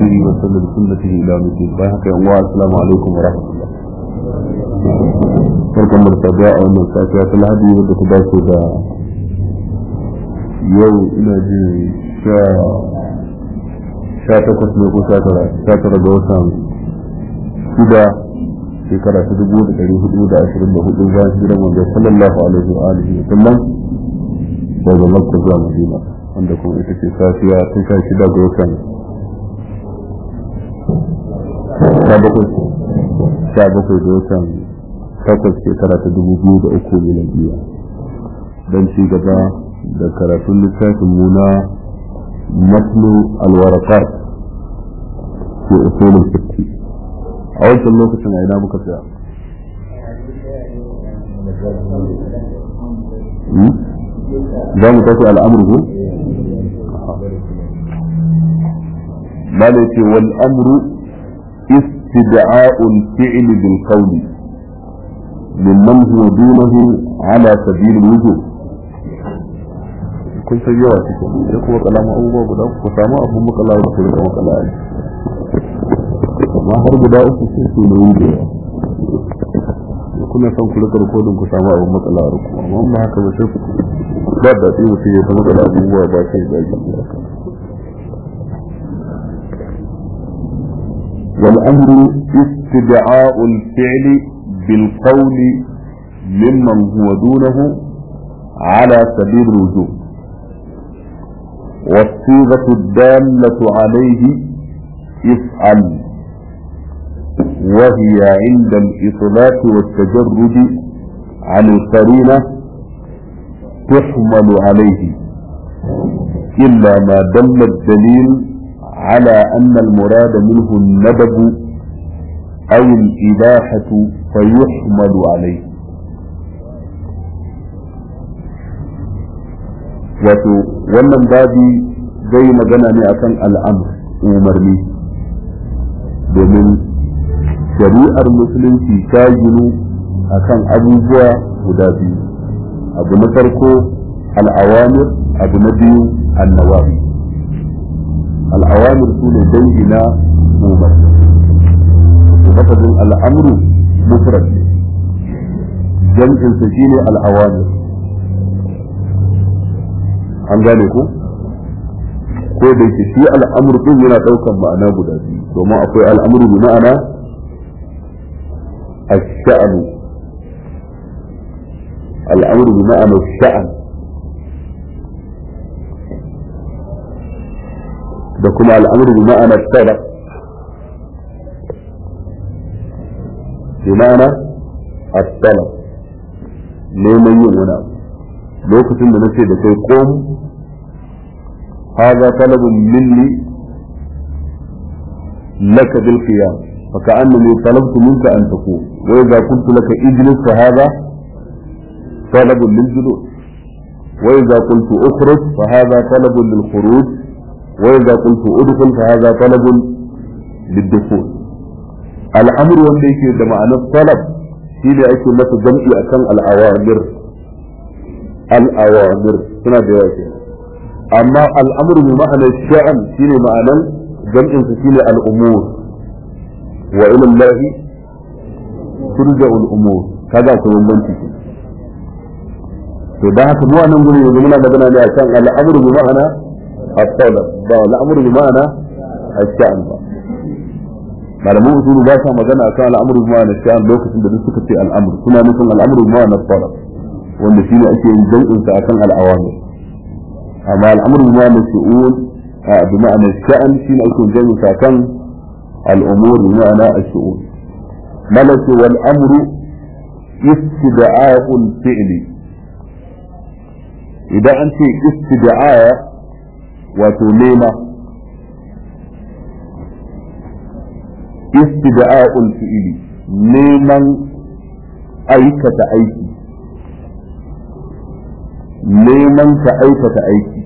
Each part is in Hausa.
بهديه وسن بسنته الى يوم الدين بارك الله السلام عليكم ورحمه الله barkan mu da tabiya a wannan safiya ta lahadi wadda ta dace da yau ina ji sha sha takwas ne ko sha tara sha tara ga watan shida shekara ta dubu da ɗari hudu da ashirin da hudu bayan hijiran wanda sallallahu alaihi wa alihi wa sallam daga makka zuwa madina wanda kuma ita ce safiya tun sha shida ga watan sha bakwai sha bakwai ga watan takwas shekara ta dubu biyu da uku miladiya don ci gaba da karatun littafin muna matlu alwarakar ke usulun fiqh a wancan lokacin a ina muka tsaya za mu tafi al'amur ko ما ليتي والأمر استدعاء الفعل بالقول ممن هو دونه على سبيل الوجوب kun san yawa cikin sai kuma kalama abubuwa guda ku samu abun makala da ku rika makala a amma har guda uku sai su ne da yawa kuna son ku rika rikodin ku samu abun makala a ku amma ba haka ba sai ku ba da tsiri mutum ya ta makala abubuwa ba sai da ji والأمر استدعاء الفعل بالقول ممن هو دونه على سبيل الوجوب والصيغة الدالة عليه افعل وهي عند الإطلاق والتجرد عن القرينة تحمل عليه إلا ما دل الدليل على أن المراد منه الندب أو الإباحة فيحمل عليه wato wannan babi zai magana ne akan al'amr umarni domin shari'ar musulunci ta ginu akan abubuwa guda biyu abu na farko al'awamir abu na biyu annawawi al'awamir su ne dangi na umarni lafazin al'amru mufrad jam'insa shine al'awamir an gane ko ko da yake shi al'amur din yana daukan ma'ana guda biyu domin akwai al'amuru bi ma'ana ash-sha'nu al'amuru bi ma'ana sha'an da kuma al'amuru bi ma'ana talab bi ma'ana at-talab neman yin wani abu lokacin da nace da kai kom هذا طلب مني لك بالقيام فكأنني طلبت منك أن تقوم وإذا قلت لك اجلس فهذا طلب للجلوس وإذا قلت اخرج فهذا طلب للخروج وإذا قلت ادخل فهذا طلب للدخول الأمر والذي ده معنى الطلب شيء أكل لك جمعي أكن الأوامر الأوامر سنة ديواتي amma al'amuru bi ma'anar sha'an shine ma'anan jam'in su shine al'umur wa ila Allah turja al'umur kaga ko bambanci to da haka mu anan gurin yanzu muna magana ne akan al'amuru bi ma'ana at-talab ba al'amuru bi ma'ana ash-sha'an ba malamin usulu ba sa magana akan al'amuru bi ma'ana sha'an lokacin da duk suka ce al'amuru suna nufin al'amuru bi ma'ana at-talab wanda shine ake yin jam'in sa akan al'awamir أما الأمر بمعنى الشؤون بمعنى الشأن شين يكون جاي ساكن الأمور بمعنى الشؤون ملك والأمر استدعاء الفعل إذا أنت استدعاء وتليمة استدعاء الفعل neman aikata aiki neman ka aikata aiki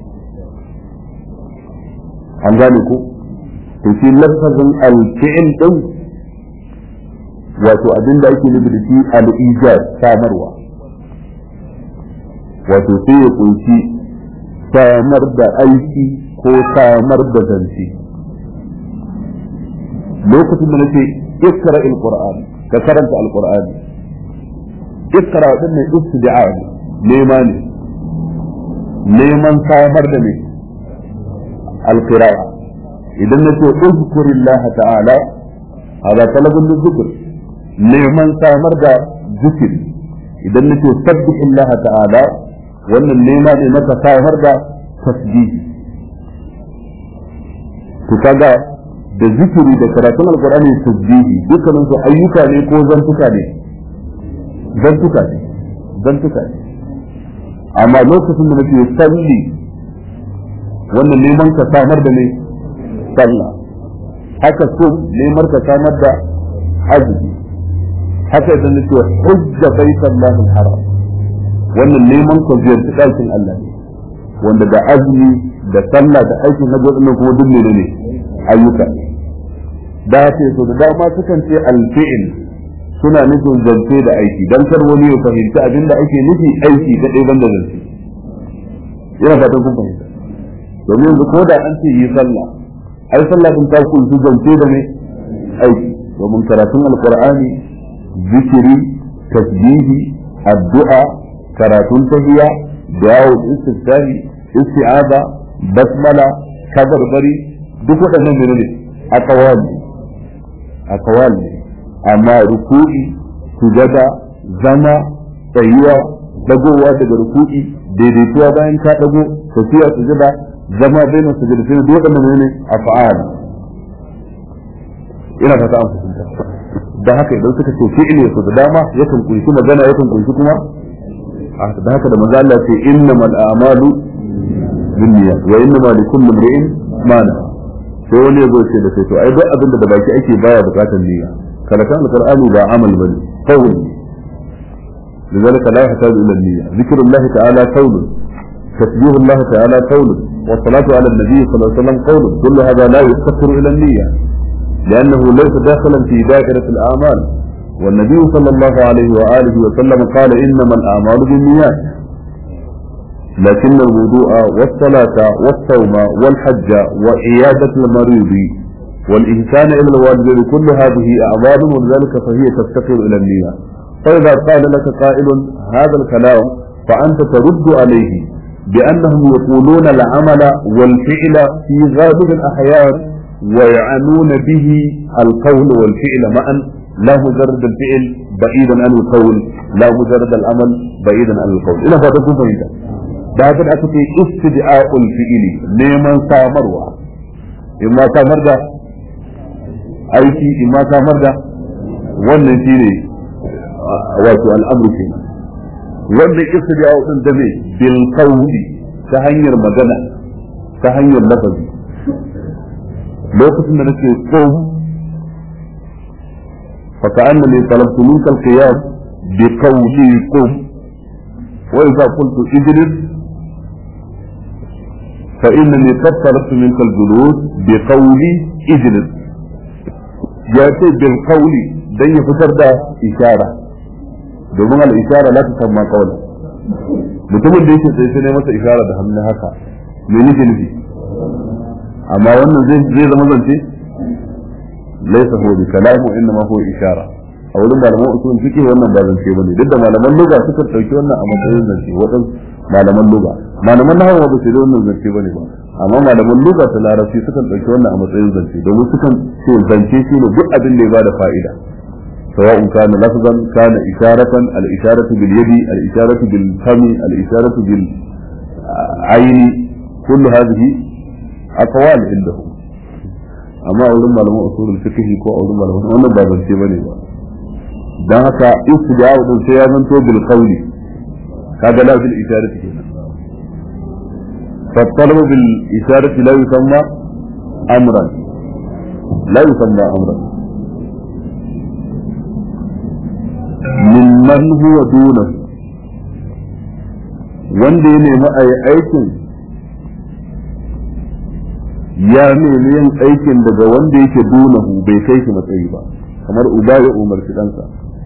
an gane ko to shi lafazin alfi'il din wato abin da ake nufi da shi al-ijaz samarwa wato sai ya kunshi samar da aiki ko samar da zance lokacin da nace ikra alquran ka karanta alqur'ani ikra din ne istid'a nema ne neman samar da ne alqira'a idan nace uzkurillaha ta'ala hada talabun zikr neman samar da zikiri idan nace sabbihillaha ta'ala wannan nema ne na samar da tasbihi to kaga da zikiri da karatun alqur'ani tasbihi dukkanin su ayyuka ne ko zantuka ne zantuka ne zantuka ne amma lokacin da nake salli wannan neman ka samar da ne sallah haka so neman ka samar da azumi haka idan nake hujja baitallahi haram wannan neman ka ziyarci ɗakin Allah ne wanda da azumi da sallah da aikin hajji wannan kuma duk ne ne ayyuka da ce so da dama sukan ce alfi'il suna nufin zance da aiki dan kar wani ya fahimci abin da ake nufi aiki kadai banda zance ina fatan kun fahimta domin yanzu ko da an ce yi sallah ai sallah din ta kunshi zance da ne aiki domin karatun alqur'ani zikiri tasbihi addu'a karatun tahiyya dawo istiftahi isti'aza basmala kabarbari duk waɗannan mene ne aqwal ne aqwal ne amma ruku'i sujada zama tsayuwa dagowa daga ruku'i daidaituwa bayan ka dago tafiya sujada zama bayan sujada sai duk waɗannan ne af'al ina fata an fahimta da haka idan suka ce fi'ili su da dama yakan kunshi magana yakan kunshi kuma da haka da manzo Allah ce innamal a'malu binniyat wa innamal likulli imrin ma nawa sai wani yazo ce da sai to ai duk abin da baki ake baya bukatar niyya karatun alqur'ani ba amal bane qawl لذلك لا يحتاج الى النية ذكر الله تعالى قول تسبيح الله تعالى قول والصلاة على النبي صلى الله عليه وسلم قول كل هذا لا يفتقر الى النية لانه ليس داخلا في دائرة الاعمال والنبي صلى الله عليه وآله وسلم قال إنما الأعمال بالنيات لكن الوضوء والصلاة والصوم والحج وعيادة المريض والإنسان إلى الوالدين كل هذه أعمال ولذلك فهي تفتقر إلى النية فإذا قال لك قائل هذا الكلام فأنت ترد عليه بأنهم يقولون العمل والفعل في غالب الأحيان ويعنون به القول والفعل معا لا مجرد الفعل بعيدا عن القول لا مجرد العمل بعيدا عن القول ina fata kun fahimta da haka da aka ce istida'ul fi'ili neman samarwa in ma samar da aiki in ma samar da wannan shine wato al'amru ke wannan istida'u din da me bil qawli ta hanyar magana ta hanyar lafazi lokacin da nake ko فكأنني طلبت منك القيام بقولي قم وإذا قلت اجلس فإنني قد طلبت منك الجلوس بقولي اجلس جاءت بالقول دي فتر ده إشارة domin al'ishara la ta samma kawai mutumin da yake tsaye sai ne masa ishara da hannun haka me nake nufi amma wannan zai zama zance ليس هو بكلام وانما هو اشاره a wurin malaman usul fiqh wannan ba zance bane duk da malaman lugha suka dauki wannan a matsayin zance wadan malaman lugha malaman nahwu ba su da wannan zance bane ba amma malaman lugha ta larabci suka dauki wannan a matsayin zance domin sukan ce zance shi ne duk abin da ya bada fa'ida سواء كان لفظا كان إشارة الإشارة باليد الإشارة بالفم الإشارة بالعين كل هذه أقوال عندهم amma a wurin malaman usulul fiqh ko a wurin malaman wannan ba zance bane ba dan haka istida'u din sai ya zanto bil qawli kaga la bil isharati kenan fa talabu bil isharati la yusamma amran la yusamma amran mimman huwa dunahu wanda ya nemi a yi aikin ya nemi yin aikin daga wanda yake dunahu bai kai shi matsayi ba kamar uba ya umarci ɗansa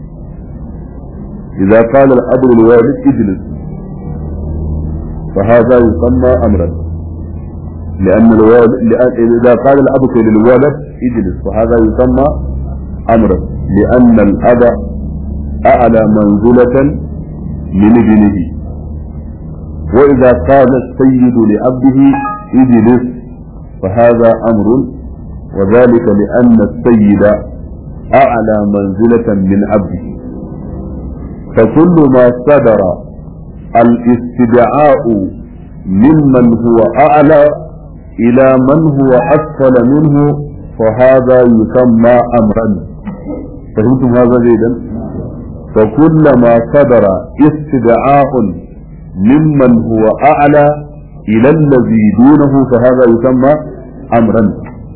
idza qala al-abu lil-walid ijlis fa hadha yusamma amran لأن الولد لأن إذا قال الأب للولد اجلس فهذا يسمى أمرا لأن الأب أعلى منزلة من ابنه وإذا قال السيد لأبه اجلس فهذا أمر وذلك لأن السيد أعلى منزلة من عبده فكل ما صدر الاستدعاء ممن هو أعلى إلى من هو أسفل منه فهذا يسمى أمرا فهمتم هذا جيدا فكلما صدر استدعاء ممن هو أعلى إلى الذي دونه فهذا يسمى أمرا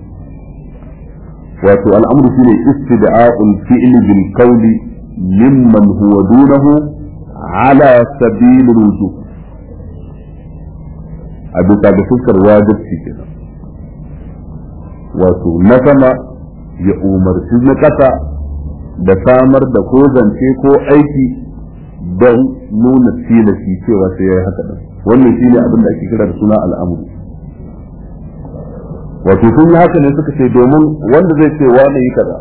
wato al'amru shine istida'ul fi'li bil qawli mimman huwa dunahu ala sabil wujub a bisa ga fuskar wajibci kenan wato na sama ya umarci na ƙasa da samar da ko zance ko aiki don nuna tilashi cewa sai ya yi haka ɗin wannan shine abin da ake kira da suna al'amuru wato sun yi haka ne suka ce domin wanda zai ce wane yi kaza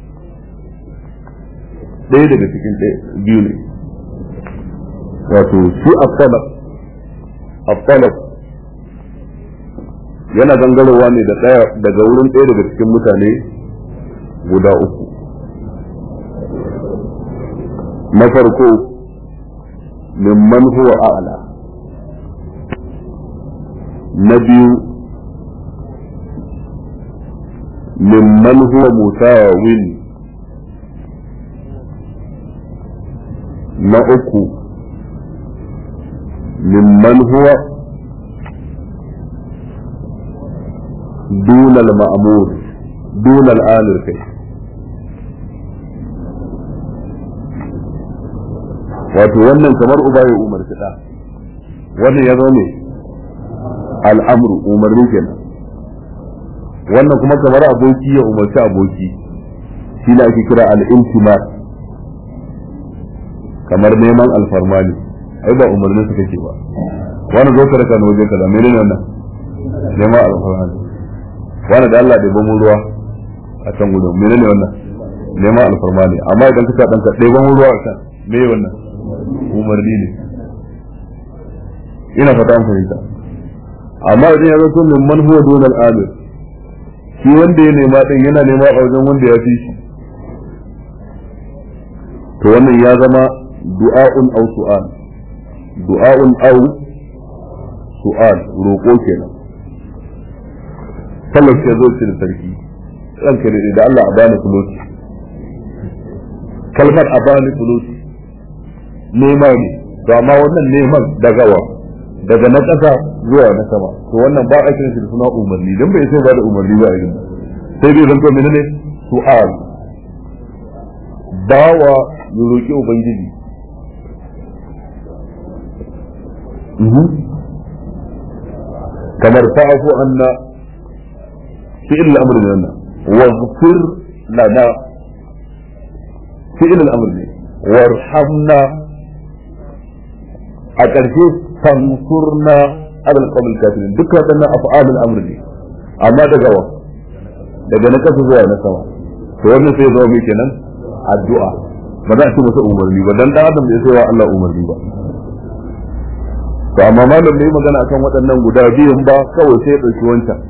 ɗaya daga cikin biyu ne wato shi afsalaf afsalaf yana gangarowa ne da ɗaya daga wurin ɗaya daga cikin mutane guda uku na farko mimman huwa a'la na biyu mimman huwa musawin na uku mimman huwa دون المأمور دون الآمر كي wato wannan kamar uba ya umarci da wannan ya zo ne al'amru umarni kenan wannan kuma kamar aboki ya umarci aboki shi ne ake kira al'intimat kamar neman alfarma ne ai ba umarnin su kake ba wani zo ka raka na waje kaza menene wannan neman alfarma ne wani da Allah da bamu ruwa a can gudun menene wannan neman alfarma ne amma idan ka dan ka ɗaya bamu ruwa a can me wannan umarni ne ina fata an fahimta amma idan ya zo to min man huwa dunal amir shi wanda ya nema din yana nema a wajen wanda ya fi shi to wannan ya zama du'a'un aw su'al du'a'un aw su'al roƙo kenan sallar ce zo ce da sarki ranka ne da Allah a bani fuloti kalmar a bani fuloti nema ne to amma wannan neman daga wa daga na ƙasa zuwa na sama to wannan ba a kiran shi da suna umarni dan bai sai ba da umarni ba irin sai dai zan to menene su'al bawa ya roki ubangiji kamar fa'afu anna فعل الامر لنا واغفر لنا فعل الامر لنا وارحمنا أكرشي فانصرنا على القوم الكافرين دك هذا أفعال الأمر دي أما دقوا daga na kasa zuwa na sama to wannan sai zo mai kenan addu'a ba za a ce masa umarni ba dan dan adam bai sai wa Allah umarni ba to amma malam ne magana akan waɗannan guda biyun ba kawai sai ya ɗauki wancan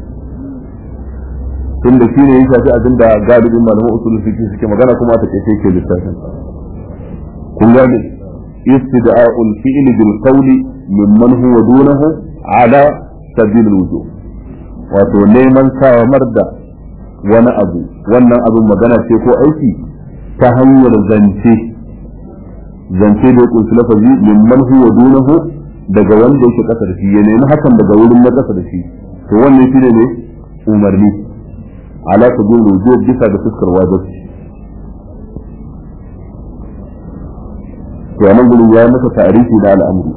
tunda shi ne ya shafi abin da galibin malaman usulun fiqh suke magana kuma ta ce ke littafin kun gane istida'ul fi'li bil qawli mimman huwa dunahu ala sabil wujub wato neman samar da wani abu wannan abin magana ce ko aiki ta hanyar zance zance da ya kunshi lafazi mimman huwa dunahu daga wanda yake kasa da shi ya nemi hakan daga wurin na kasa da shi to wannan shi ne umarni على سبيل الوجوب bisa da fuskar wajibi to nan gurin ya masa tarihi da al'amuri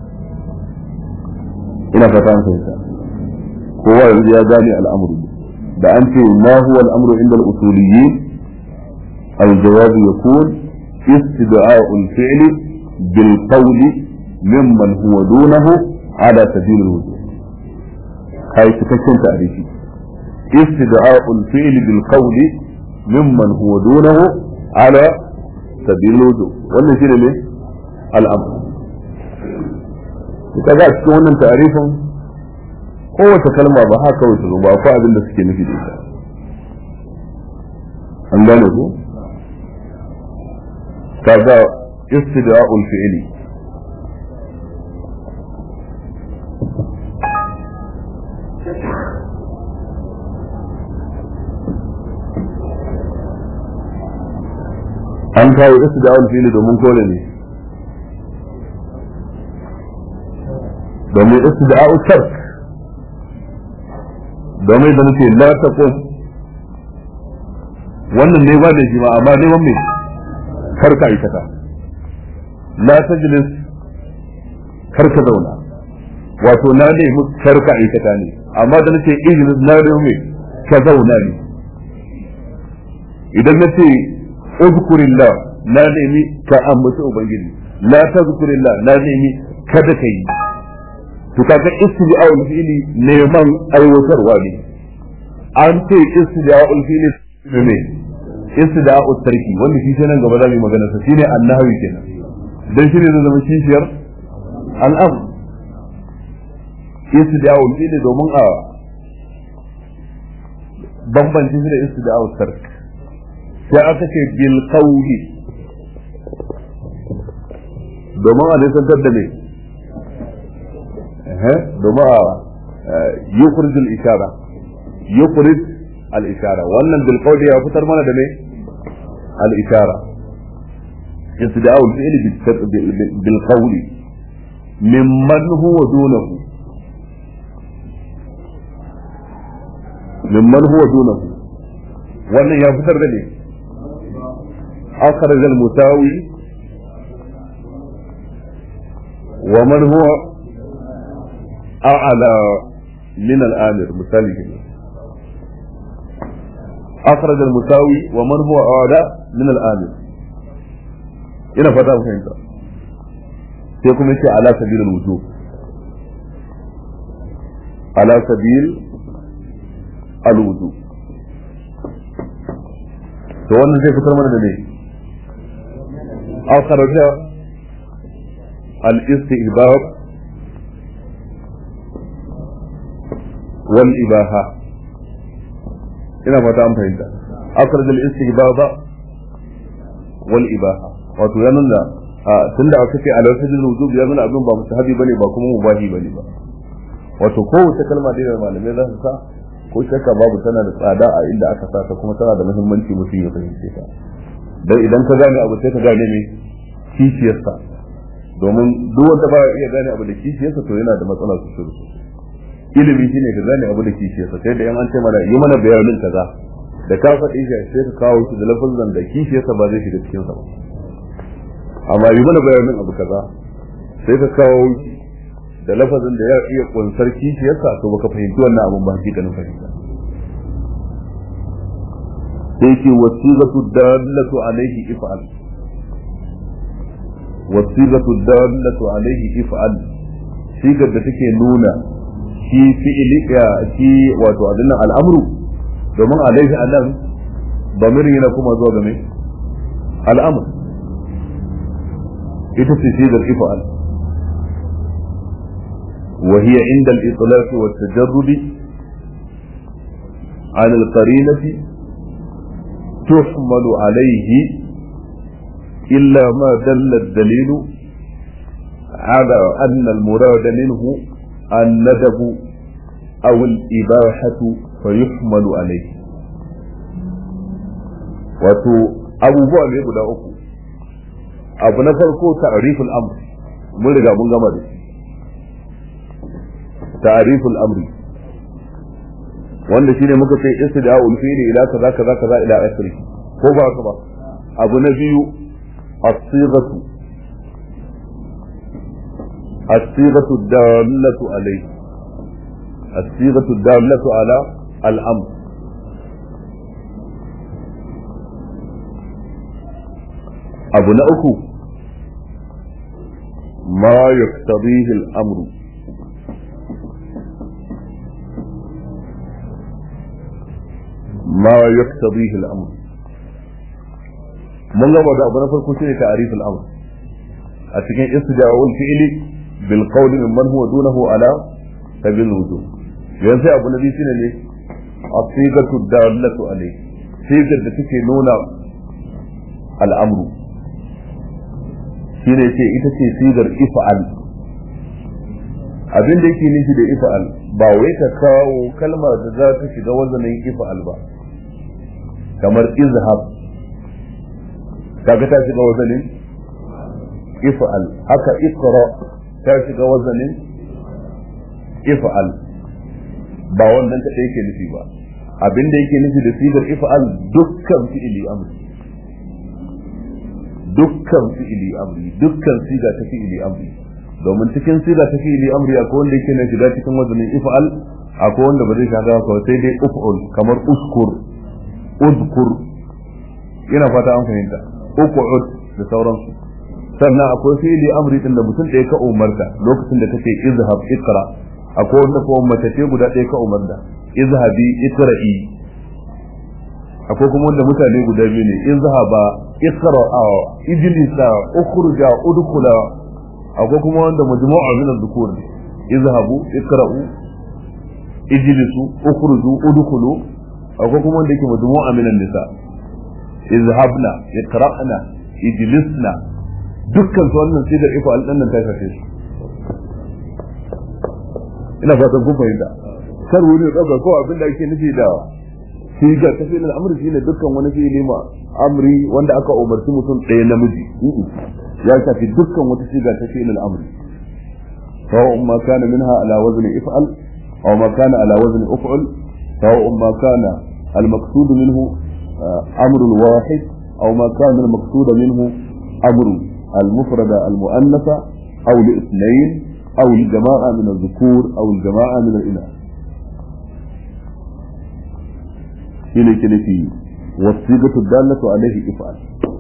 ina fata an fahimta kowa yanzu ya gane al'amuri da an ce ma huwa al'amru inda al-usuliyyin al-jawab yakun istida'u al-fi'l bil qawl mimman huwa dunahu ala sabil al-wujub kai cikakken ta'rifi istida'ul fi'li bil qawli mimman huwa dunahu ala sabil wudu wannan shine ne al'amr kaga a cikin wannan ta'rifin kowace kalma ba haka kawai ta zo ba ko abin da suke nufi da ita an gane ku kaga istida'ul fi'li an kawo istida'ul fi'li domin kore ne domin istida'ul tark domin da nake la taqum wannan ne ba da shi ma amma neman me karka aikata la tajlis karka zauna wato na ne mu karka aikata ne amma da nake ijlis na ne me ka zauna ne idan nace uzkurillah na nemi ka ambaci ubangiji la tazkurillah na nemi kada ka yi to kaga istija'ul fi'li neman aiwatarwa ne an ce istija'ul fi'li ne istida'ul tarki wanda shi nan gaba za mu magana sa shine annahawi kenan dan shine zai zama kishiyar al'am istida'ul fi'li domin a bambanci shi da istida'ul tarki sai aka ce bil qawli domin a nisantar da ne domin a yukhrij al ishara yukhrij al ishara wannan bil qawli ya fitar mana da ne al ishara istida'u al fi'l bil qawli mimman huwa dunahu mimman huwa dunahu wannan ya fitar da ne أخرج المساوي ومن هو أعلى من الآمر مثالي هنا أخرج المساوي ومن هو أعلى من الآمر هنا فتاة فهمت سيكون يشي على سبيل الوجوب على سبيل الوجوب to wannan zai fitar mana da ne أخرج الاستئباب والإباحة ina fata an fahimta akhraj al-istihbab wal ibaha wato ya nuna tunda aka ce ala sajil wujub ya nuna abin ba mustahabi bane ba kuma mubahi bane ba wato kowace kalma da malamai za su sa ko shakka babu tana da tsada a inda aka sa ta kuma tana da muhimmanci mutum ya fahimce ta dan idan ka gane abu sai ka gane me kishiyarsa domin duk wanda ba iya gane abu da kishiyarsa to yana da matsala su shiru ilimi shine ka gane abu da kishiyarsa sai da yan an ce mana yi mana bayanin kaza da ka faɗi shi sai ka kawo shi da lafazan da kishiyarsa ba zai shiga cikin sa ba amma yi mana bayanin abu kaza sai ka kawo shi da lafazin da ya iya kunsar kishiyarsa to baka fahimci wannan abun ba hakikanin fahimta sai ke wasigatu dallatu alaihi if'al wasigatu dallatu alaihi if'al sigar da take nuna shi fi'ili ya shi wato abin nan al'amru domin alaihi anan bamirin yana kuma zuwa game al'amr ita ce sigar if'al وهي عند الإطلاق والتجرد عن القرينة تحمل عليه إلا ما دل الدليل على أن المراد منه الندب أو الإباحة فيحمل عليه wato abubuwa ne guda uku abu na farko ta'riful amr mun riga mun gama da shi ta'riful amri wanda shine muka ce istida'ul fi'li ila kaza kaza kaza ila akhiri ko ba ka ba abu na biyu as-sighatu as-sighatu dallatu alayhi as-sighatu dallatu ala al-amr abu na uku ma yaktabihi al-amru ma yaktabihi al-amr mun gaba da abu na farko shine ta'rif al-amr a cikin istijabul fi'li bil qawl mimman huwa dunahu ala sabil wujub yanzu sai abu na biyu shine ne asigatu dallatu alayhi sigar da take nuna al'amru shine ce ita ce sigar ifa'al abin da yake nufi da ifa'al ba wai ka kawo kalmar da za ta shiga wazanin ifa'al ba kamar izhab kaga ta shiga wazanin ifa'al haka iqra ta shiga wazanin ifa'al ba wannan ta yake nufi ba abin da yake nufi da sigar ifa'al dukkan fi'ili amri dukkan fi'ili amri dukkan siga ta fi'ili amri domin cikin siga ta fi'ili amri akwai wanda yake na shiga cikin wazanin ifa'al akwai wanda ba zai shiga ba sai dai uf'ul kamar uskur udkur ina fata an fahimta uqud da sauransu sannan akwai fi'ili amri din da mutum ɗaya ka umarta lokacin da kake izhab iqra akwai wanda kuma mace ce guda ɗaya ka umarta izhabi iqra'i akwai kuma wanda mutane guda biyu ne izhaba iqra'a ijlisa ukhruja udkhula akwai kuma wanda majmu'a min adh-dhukur ne izhabu iqra'u ijlisu ukhruju udkhulu akwai kuma wanda yake majmu'a min an-nisa izhabna iqra'na ijlisna dukkan su wannan sai da iko alɗannan ta shafe su ina fatan kun fahimta kar wani ya ɗauka ko abin da ake nufi da siga ta fi'il al-amr shine dukkan wani fi'ili ma amri wanda aka umarci mutum ɗaya namiji ya shafi dukkan wata siga ta fi'il al-amr سواء ما كان منها على وزن افعل او ما كان على وزن افعل سواء ما كان المقصود منه امر واحد او ما كان المقصود منه امر المفردة المؤنثة او لاثنين او لجماعة من الذكور او الجماعة من الاناث shine ke nufi wasigatu dallatu alaihi if'al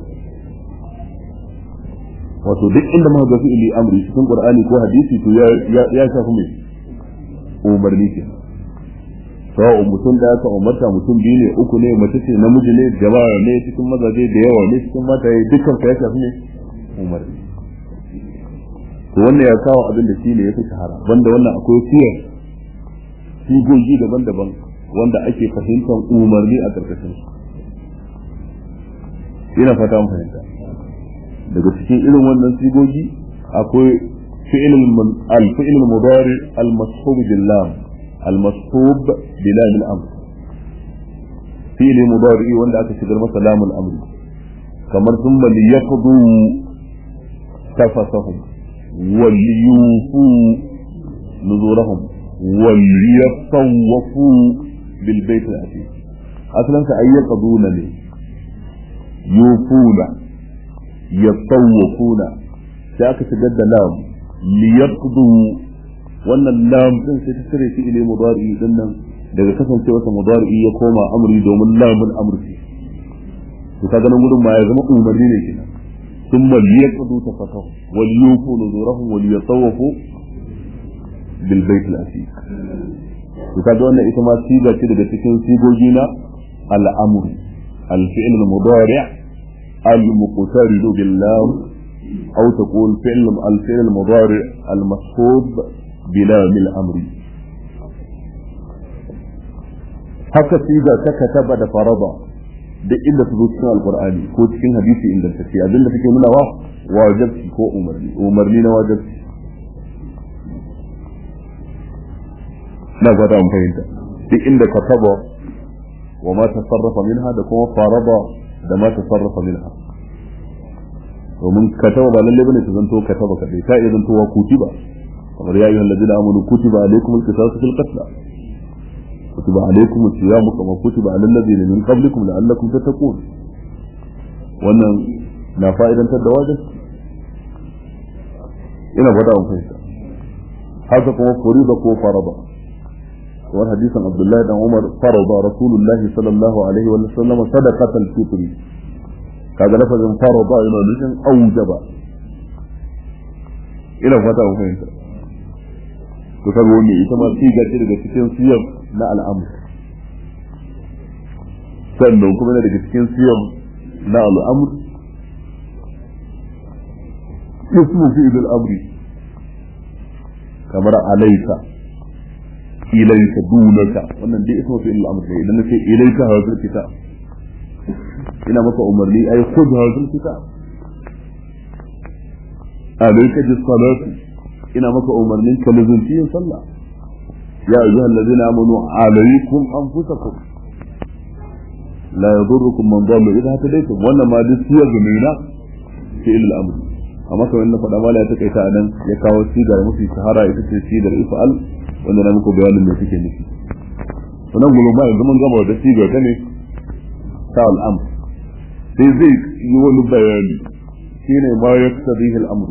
wato duk inda muka ga fi'ili amri cikin qur'ani ko hadisi to ya ya shafi mai umarni ke sawa mutum da aka umarta mutum biyu ne uku ne mace ce namiji ne jama'a ne cikin mazaje da yawa ne cikin mata ya dukkan ka ya shafi ne umarni to wannan ya kawo abin da shi ne ya fi shahara banda wannan akwai siyar sigogi daban-daban wanda ake fahimtar umarni a ƙarƙashin su ina fata mun fahimta daga cikin irin wannan sigogi akwai fi'il al-fi'il al-mudari al-mashhub bil lam al-mashhub bi lam al-amr fi'il mudari wanda aka shigar masa lam al-amr kamar thumma liyaqdu tafasahum wal yufu nuzurahum wal yatawafu بالبيت العتيق اصلا اي يقضون لي يوفون يطوفون sai aka shigar da lam liyaqdu wannan lam din sai ta cire shi ile mudari din nan daga kasance wata mudari ya koma amri domin lamun amri to kaga nan gudun ma ya zama umarni ne kenan thumma liyaqdu tafakahu wal yufu nuzurahum wal yatawafu bil bayt al atiq to kaga wannan ita ma siga ce daga cikin sigogi na al'amru al-fi'l al-mudari' al-muqtarid bil lam aw taqul fi'l al-fi'l al-mudari' al-mashhub bila mil amri haka siga ta kataba da farada duk inda su zo cikin alqur'ani ko cikin hadisi ingantacce abinda take nuna wa wajibi ko umarni umarni na wajibi na fata mun fahimta duk inda ka taba wa ma tasarrafa minha da kuma faraba da ma tasarrafa minha domin kataba ba lalle bane ta zanto kataba kadai ta iya zantowa kutiba kamar ya ayyuhal ladina amanu kutiba alaykum al-qisasu fil qatl kutiba alaykum as-siyamu kama kutiba alal ladina min qablikum la'allakum tattaqun wannan na fa'idantar da wajibi ina fata mun fahimta haka kuma furiba ko faraba وعن حديث عبد الله بن عمر فرض رسول الله صلى الله عليه وسلم صدقة الفطر هذا لفظ فرض إلى نجم أوجب إلى فتاة فهمت تقول وني إتما سيجا تلقى تكين سيب لا الأمر sannan kuma yana daga cikin siyam na al'amur ismu fi'il al'amri kamar alaika ilaika dunaka wannan dai ismu fi'il al'amri ne idan nace ilaika hazal kitab ina maka umarni ai khudh hazal kitab alaika bis salati ina maka umarnin ka lazunci yin sallah ya ayyuhal ladina amanu alaykum anfusakum la yadurrukum man dalla idha hadaytum wannan ma duk siyar da mai na fi'il al-amr amma kamar na faɗa mala ya takaita a nan ya kawo sigar mafi shahara ita ce sigar ifa'al wanda na muku bayanin me suke nufi sannan gurin ba yanzu mun gama da sigar ta ne ta al'amr sai zai yi wani bayani shine ma yaktadihi al-amr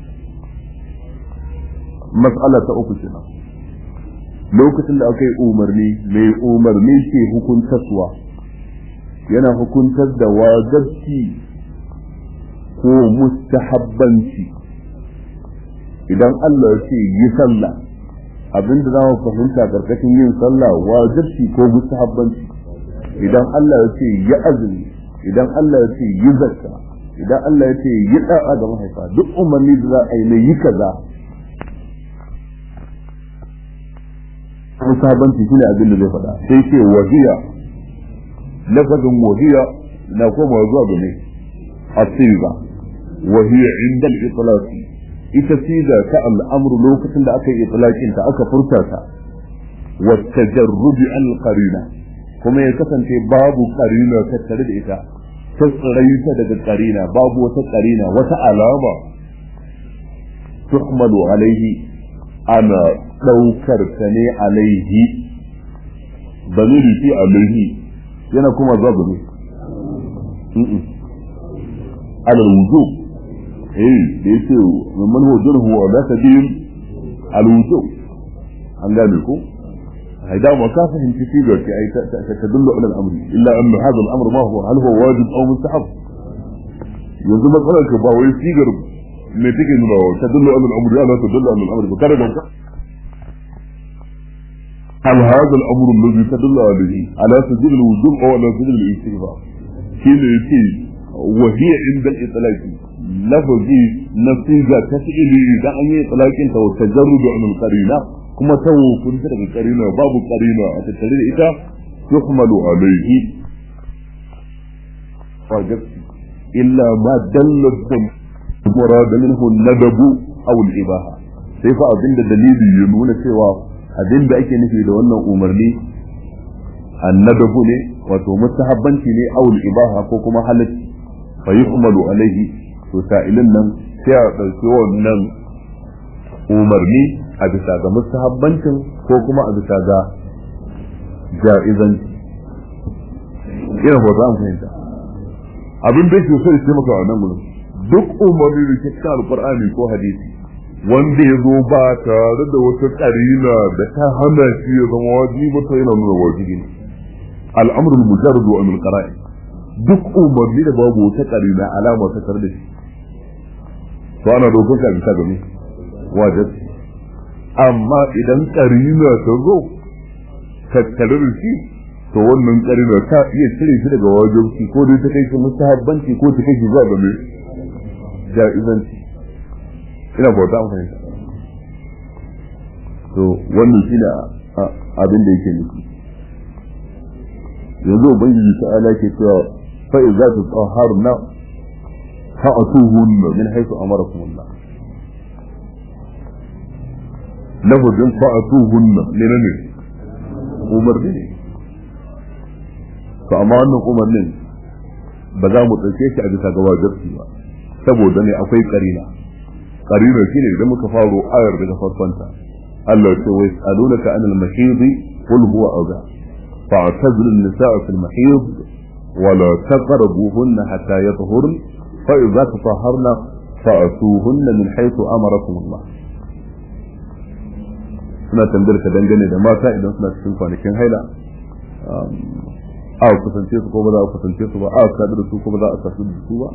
mas'ala ta uku kenan lokacin da aka yi umarni mai umarni ke hukuntaswa yana hukuntar da wajabci ko mustahabbanci idan Allah ya ce yi sallah abinda za mu fahimta karkashin yin sallah wajibci ko mustahabbanci idan Allah ya ce yi azumi idan Allah ya ce yi zakka idan Allah ya ce yi da'a ga mahaifa duk umarni da za a yi na yi kaza mustahabbanci shine abin da zai faɗa sai ce wahiya lafazin wahiya na koma zuwa ga ne asiga wahiya inda al-itlaq ita siga ta al'amru lokacin da aka yi itlaqin ta aka furta ta wa tajarrud al-qarina kuma ya kasance babu qarina tattare da ita ta tsiraita daga qarina babu wata qarina wata alama tuhmalu alaihi ana daukar ta ne alaihi dalili fi alaihi yana kuma zabu ne على الوجوب ايه ليس من هو جره ولا سبيل على الوجوب an gane ko هيدا ما كان فهم في سيجر أي تدل على الأمر إلا أن هذا الأمر ما هو هل هو واجب أو مستحب yanzu matsalar ka ba wai sigar me take nuna wa ta dullu alal amri ala ta dullu alal amri kada da hal hadha al amru alladhi tadullu alayhi ala sajil al wujub aw ala sajil al istighfar shine yake wa hiya inda al itlaq lafazi na siga ta fi'ili idan an yi itlaqin ta wa tajarrud an al qarina kuma ta hukunta daga qarina babu qarina a tattare da ita yuhmalu alayhi wajib illa ma dallat murad minhu an-nadab aw al-ibaha sai fa abinda dalili ya nuna cewa abinda ake nufi da wannan umarni annadabu ne wato mustahabbanci ne aw al-ibaha ko kuma halatti fa yuhmalu alayhi to sa'ilin nan sai a dauki wannan umarni a bisa ga mustahabbancin ko kuma a bisa ga ja'izanci ina ba za mu fahimta abin da yake so ya taimaka a nan gurin duk umarni da ke cikin alqur'ani ko hadisi wanda ya zo ba tare da wata karina da ta hana shi ya zama wajibi ba ta yana nuna wajibi ne al'amrul mujarrad wa min qara'i duk umarni da babu wata karina alama ta tare da shi to ana dokar ka bisa game wajibi amma idan karina ta zo tattare da shi to wannan karina ta iya cire shi daga wajibi ko dai ta kai shi mustahabbanci ko ta kai shi zuwa game ja'izanci ina bauta an fahimta to wannan shi ne abin da yake nufi yanzu ubangiji ta ala ke cewa fa idza tutahharna fa'tuhunna min haythu amarakum Allah lafazin fa'tuhunna ne ne umarni ne to amma wannan umarnin ba za mu ɗauke shi a bisa ga wajibi ba saboda ne akwai karina karina shine idan muka faro ayar daga farkonta Allah ya ce wa yasalunaka anil mahid qul huwa adha fa'tazilu an-nisaa fil mahid wa la taqrabuhunna hatta yatahurn fa idza tatahharna fa'tuhunna min haythu amarakum Allah suna tambayar ka dangane da mata idan suna cikin kwanakin haila a kusance su ko ba za a kusance su ba a sadu da su ko ba za a sadu da su ba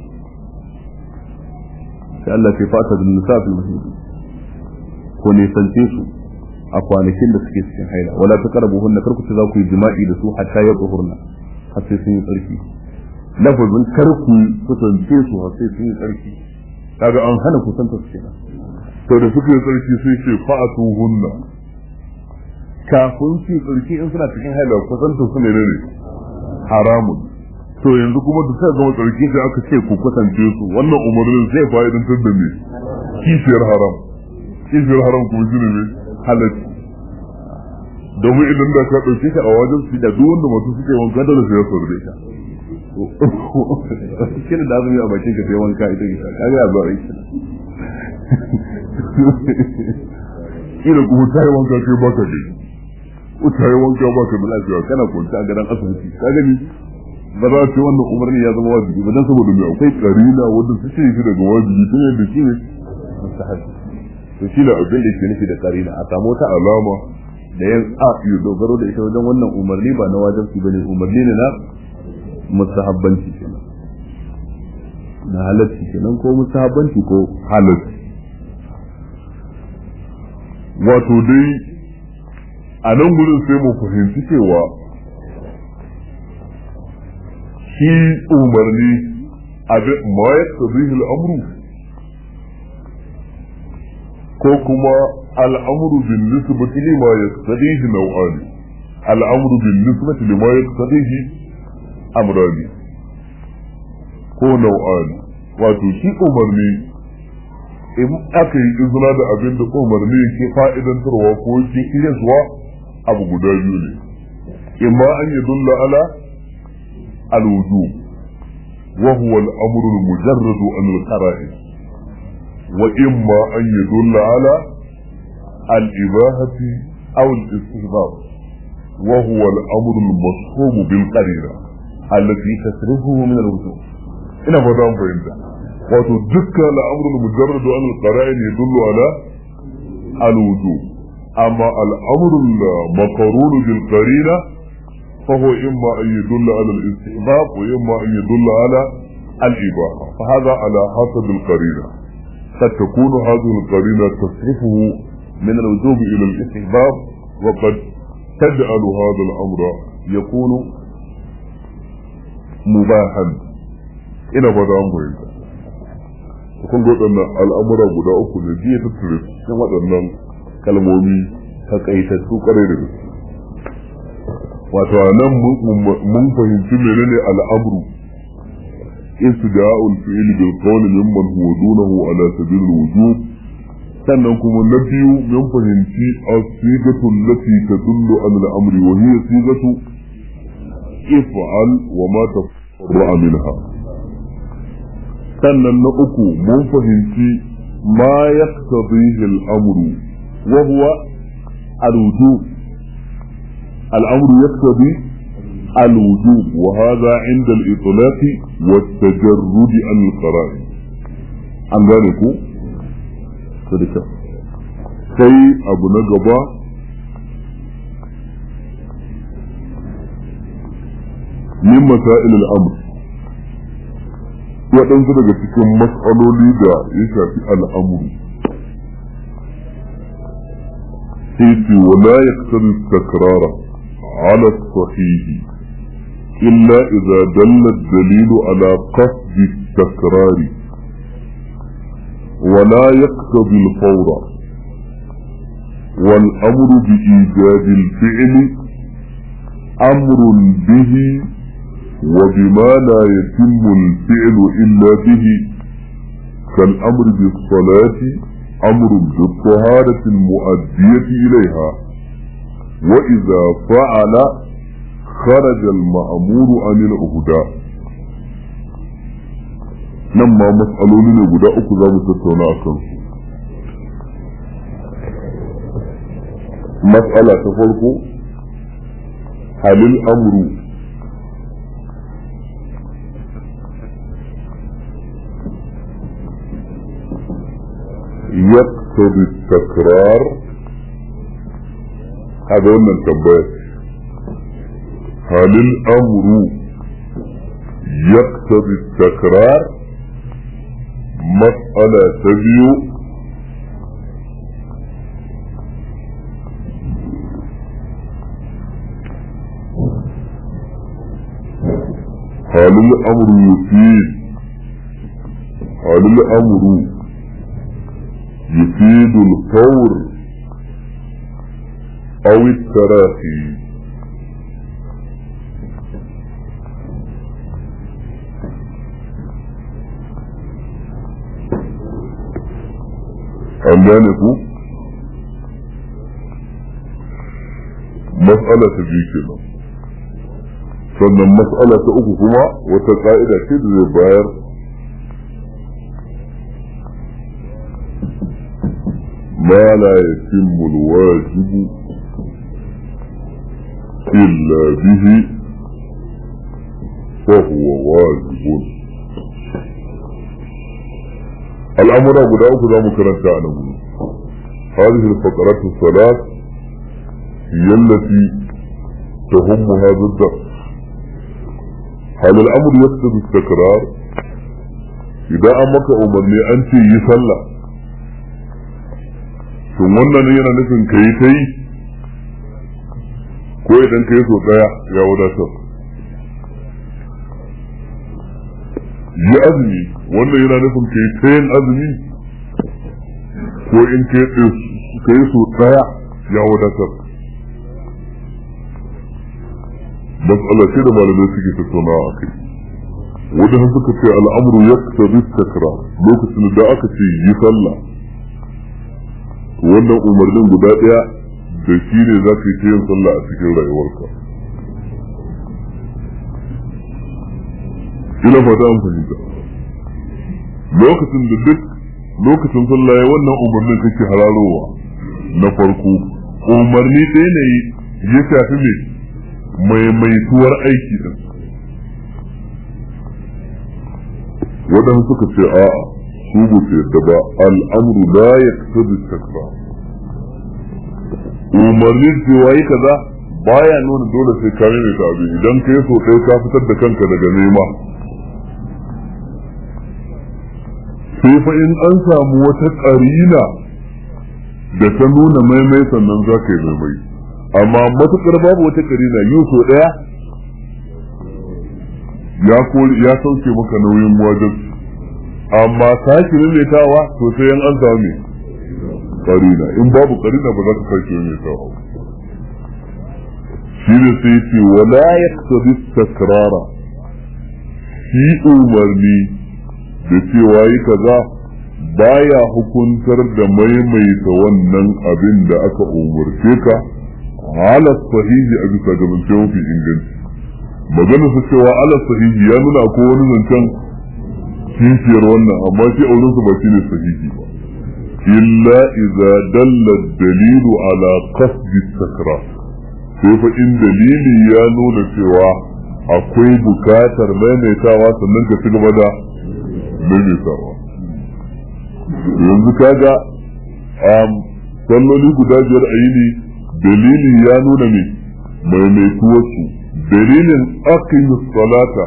sai Allah ke fata da nisa fil mahidi ko nisance su a kwanakin da suke cikin haila wala ta karabu hunna kar ku za ku yi jima'i da su hatta ya tsohurna har sai sun yi tsarki lafazin kar ku kusance su har sai sun yi tsarki kaga an hana kusanta su kenan to da suka yi tsarki sai ce fa'atu hunna kafin su yi tsarki in suna cikin haila kusanta su ne ne haramun to yanzu kuma da suka gama tsarki sai aka ce ku kusance su wannan umarnin zai fa'idantar da me kishiyar haram kishiyar haram kuma shi ne me halatti domin idan da ka ɗauke ta a wajen su da duk wanda masu suke wanka da su ya saurare ta kina da azumi a bakin ka sai wanka ita ke kaga ya zuwa aiki kila kuma ta yi wanka kai baka ne ta yi wanka baka da lafiya kana kwanta a gadon asibiti ka gani ba za ce wannan umarni ya zama wajibi ba dan saboda mai akwai karina wanda su ce shi daga wajibi tun yadda shi ne mustahabi to shi da abin da ke nufi da karina a samu wata alama da ya a yi dogaro da ita wajen wannan umarni ba na wajibi bane umarni ne na mustahabbanci kenan na halacci kenan ko mustahabbanci ko halacci wato dai a nan gudun sai mu fahimci cewa shi umarni abin ma ya tsabihi al'amru ko kuma al'amru bin nisbati lima ya tsabihi nau'ani al'amru bin nisbati lima ya tsabihi amrani ko nau'ani wato shi umarni in aka yi izina da abin da umarni ke fa'idantarwa ko ke irinsuwa abu guda biyu ne imma an yi dulla ala الوجوب وهو الأمر المجرد عن القرائن وإما أن يدل على الإباحة أو الاستحباب وهو الأمر المصحوب بالقرينة التي تصرفه من الوجوب ina fata an fahimta wato dukkan al'amrul mujarradu an al-qara'in yadullu ala al-wujub amma al-amrul maqrun bil qarina فهو إما أن يدل على الاستحباب وإما أن يدل على الإباحة فهذا على حسب القرينة قد تكون هذه القرينة تصرفه من الوجوب إلى الاستحباب وقد تجعل هذا الأمر يكون مباحا إلى بدأ أمره kun ga waɗannan al'amura guda uku ne biya tattare cikin waɗannan kalmomi takaitattu ƙwarai da gaske wato a nan mun fahimci menene al'amru istida'ul fi'l bil qawl mimman huwa dunahu ala sabil wujub sannan kuma na biyu mun fahimci as-sigatu allati tadullu ala al-amri wa hiya sigatu if'al wa ma tafarra minha sannan na uku mun fahimci ma yaqtadihi al-amru wa huwa al-wujub الأمر يقتضي الوجوب وهذا عند الإطلاق والتجرد عن القرائن an gane ku? sadika sai abu na gaba min masail al'amr waɗansu daga cikin mas'aloli da ya shafi al'amuru sai ce wala ya takrara على الصحيح إلا إذا دل الدليل على قصد التكرار ولا يقتضي الفور والأمر بإيجاد الفعل أمر به وبما لا يتم الفعل إلا به كالأمر بالصلاة أمر بالطهارة المؤدية إليها وإذا فعل خرج المأمور عن الأهداء nan ma matsaloli ne guda uku za mu tattauna a kansu matsala ta farko halin amru يقتضي التكرار هذا قلنا التنبيه هل الامر يقتضي التكرار مسألة تبيو هل الأمر يفيد هل الأمر يفيد الفور أو التراخي an gane ku mas'ala ta biyu kenan sannan mas'ala ta uku kuma wata ka'ida ce da zai bayar ما لا يتم الواجب إلا به فهو واجب الأمر أبو داود لا مكرن تعلم هذه الفقرات الثلاث هي التي تهم هذا الدرس هل الأمر يقتضي التكرار إذا أمك أمرني أنت يصلى to wannan yana nufin ka yi ta yi ko idan ka yi so daya ya wadatar yi azumi wannan yana nufin ka yi ta yin azumi ko in ka yi so daya ya wadatar matsala ce da malamai suke tattaunawa a kai wadanda suka ce al'amuru ya takra lokacin da aka ce yi sallah wannan umarnin guda ɗaya da shi ne za ka yi yin sallah a cikin rayuwarka ina fata an fahimta lokacin da duk lokacin sallah ya wannan umarnin kake hararowa na farko umarni ɗaya ne ya shafi mai maimaituwar aiki din waɗanda suka ce a'a su ba su yadda ba al'amru la ya tabi takra umarnin cewa yi kaza baya nuna dole sai ka mai ta abin idan ka yi so ɗaya ka fitar da kanka daga nema sai fa in an samu wata ƙarina da ta nuna maimai sannan za ka yi maimai amma matuƙar babu wata ƙarina yi so ɗaya ya sauke maka nauyin wajen amma sake maimaitawa to sai yan an samu karina in babu karina ba za ka sake maimaitawa shi ne sai ce wala yaqtadi takrara shi umarni da cewa yi kaza baya hukuntar da maimaita wannan abin da aka umarce ka ala sahihi a bisa ga zance mafi inganci magana su cewa ala sahihi ya nuna ko wani zancen kishiyar wannan amma shi auren su ba shi ne sahihi ba illa idza dalla dalilu ala qasdi sakra sai fa in dalili ya nuna cewa akwai bukatar maimaitawa sannan ka ci gaba da maimaitawa yanzu kaga um, salloli guda biyar a yini dalili ya nuna ne maimaituwarsu dalilin aqimus salata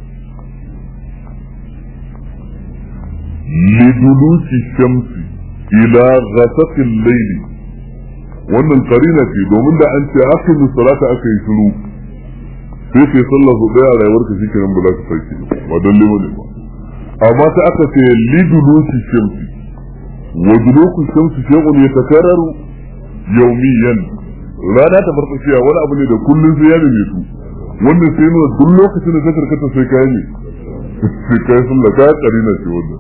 لدلوك الشمس إلى غسق الليل wannan karina ce domin da an ce aqimu salata aka yi shiru sai kai sallah su daya a rayuwarka shi kenan ba za ka sarki ba don limo ne ba amma sai aka ce liduluki shamsi wa duluku shamsi shay'un yatakarraru yawmiyan rana ta farfashiya wani abu ne da kullun sai ya neme su wannan sai nuna duk lokacin da ta karkata sai kai ne sai kai sallah ka karina ce wannan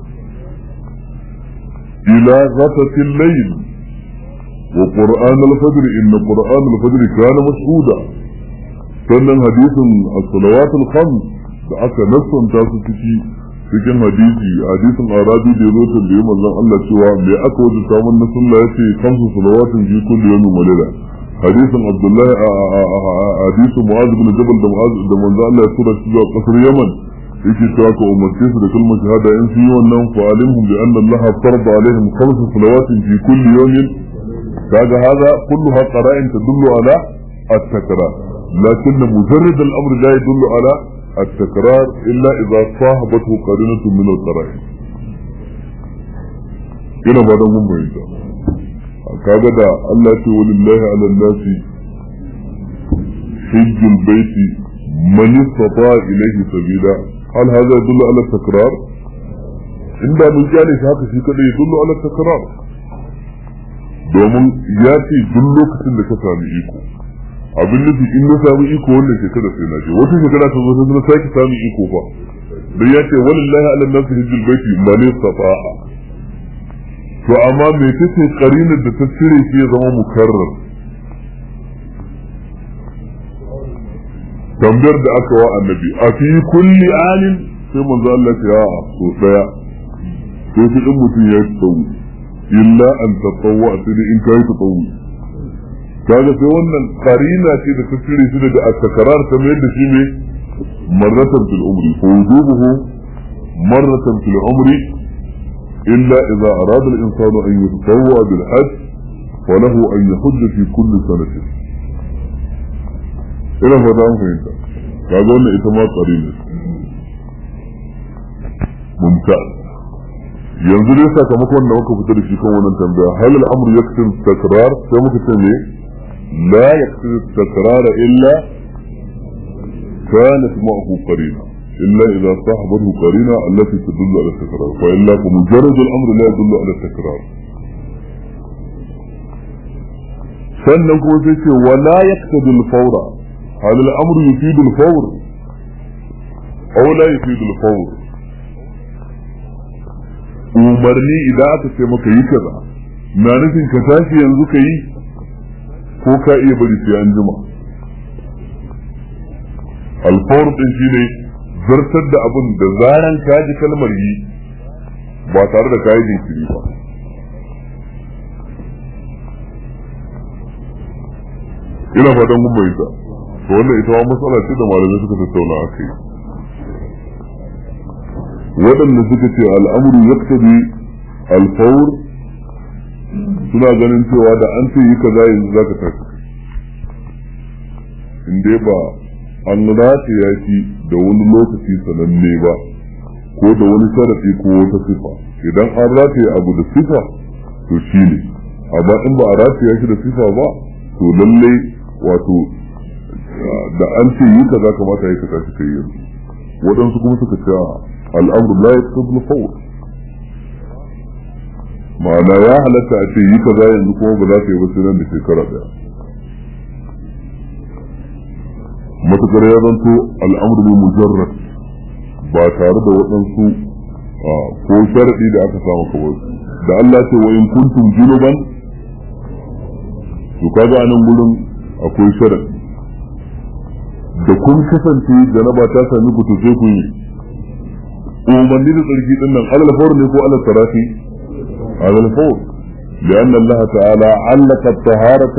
إلى غسق الليل وقرآن الفجر إن قرآن الفجر كان مشهودا sannan hadisin as-salawat al-khams da aka nassanta su ciki cikin hadisi hadisin arabi da yazo ta da manzon Allah cewa me aka wuce samun na sunna yace kamsu salawatin fi kulli yawmin wa layla hadisin abdullah hadisin mu'adh bin jabal da mu'adh da manzon Allah ya tura shi zuwa kasar yaman yake cewa ka umarce su da kalmar shahada in sun yi wannan fa alimhum bi anna Allah farada alaihim khams salawatin fi kulli yawmin kaga hada kulluha qara'in tadullu ala at-takrar lakin mujarrad al-amr la yadullu ala at-takrar illa idha sahabathu qarinatun min al-qara'in ina ba da mun bayyana kaga da Allah ce walillahi ala nasi hijjul baiti man istata ilayhi sabila hal hadha yadullu ala takrar inda mun kyale shi haka shi kadai yadullu ala takrar domin ya ce duk lokacin da ka sami iko abin nufi in na sami iko wannan shekara sai na je wata shekara ta zo sai na sake sami iko fa dan ya ce walillahi ala nafsi hijjul baiti man istata'a to amma me take karinar da ta cire shi ya zama mukarrar tambayar da aka wa annabi a fi kulli anin sai manzo Allah ya a so daya sai shi din mutum ya tsawo illa an tatawwa sai in kai tsawo kaga sai wannan karina ce da ta cire shi daga at-takrar ta mai da shi ne marratan fil umri fa wujubuhu marratan fil umri illa idza arada al-insanu an yatatawwa bil hajj فله أن يحج في كل سنة ina fata an fahimta kaga wannan ita ma tsari ne mumtaz yanzu dai sakamakon da muka fita da shi kan wannan tambaya hal al'amru yaktin takrar sai muka ce ne la yaktin takrar illa kanat ma'ahu qarina إلا إذا صاحبته قرينة التي تدل على التكرار وإلا فمجرد الأمر لا يدل على التكرار sannan kuma sai ce wala yaqtadi al-fawra hal al-amru yufidu al-fawr aw la yufidu al-fawr umarni idan aka ce maka yi kaza na nufin ka tashi yanzu ka yi ko ka iya bari sai an jima al-fawr din shine zartar da abin da zaran ka ji kalmar yi ba tare da kayi jinkiri ba ina fatan kun bai ta to wannan ita ma matsala ce da malamai suka tattauna a kai waɗanda suka ce al'amuru yaktabi alfawr suna ganin cewa da an ce yi kaza yanzu zaka tashi in dai ba an rataya shi da wani lokaci sananne ba ko da wani sharafi ko wata sifa idan an rataya abu da sifa to shi ne amma in ba a rataya shi da sifa ba to lallai wato da an ce yi kaza kamata yi kaza suka yi yanzu waɗansu kuma suka ce al'amru la yaqtadul fawr ma'ana ya halatta a ce yi kaza yanzu kuma ba za ka yi ba sai nan da shekara daya matukar ya zanto al'amru ne mujarrad ba tare da waɗansu ko sharaɗi da aka samu kawai da Allah ce wa in kuntum junuban to kaga anan gurin akwai sharaɗi da kun kasance janaba ta sami ku to sai ku yi umarni da tsarki din nan alal fawr ne ko alal tarafi alal fawr لأن الله تعالى علق الطهارة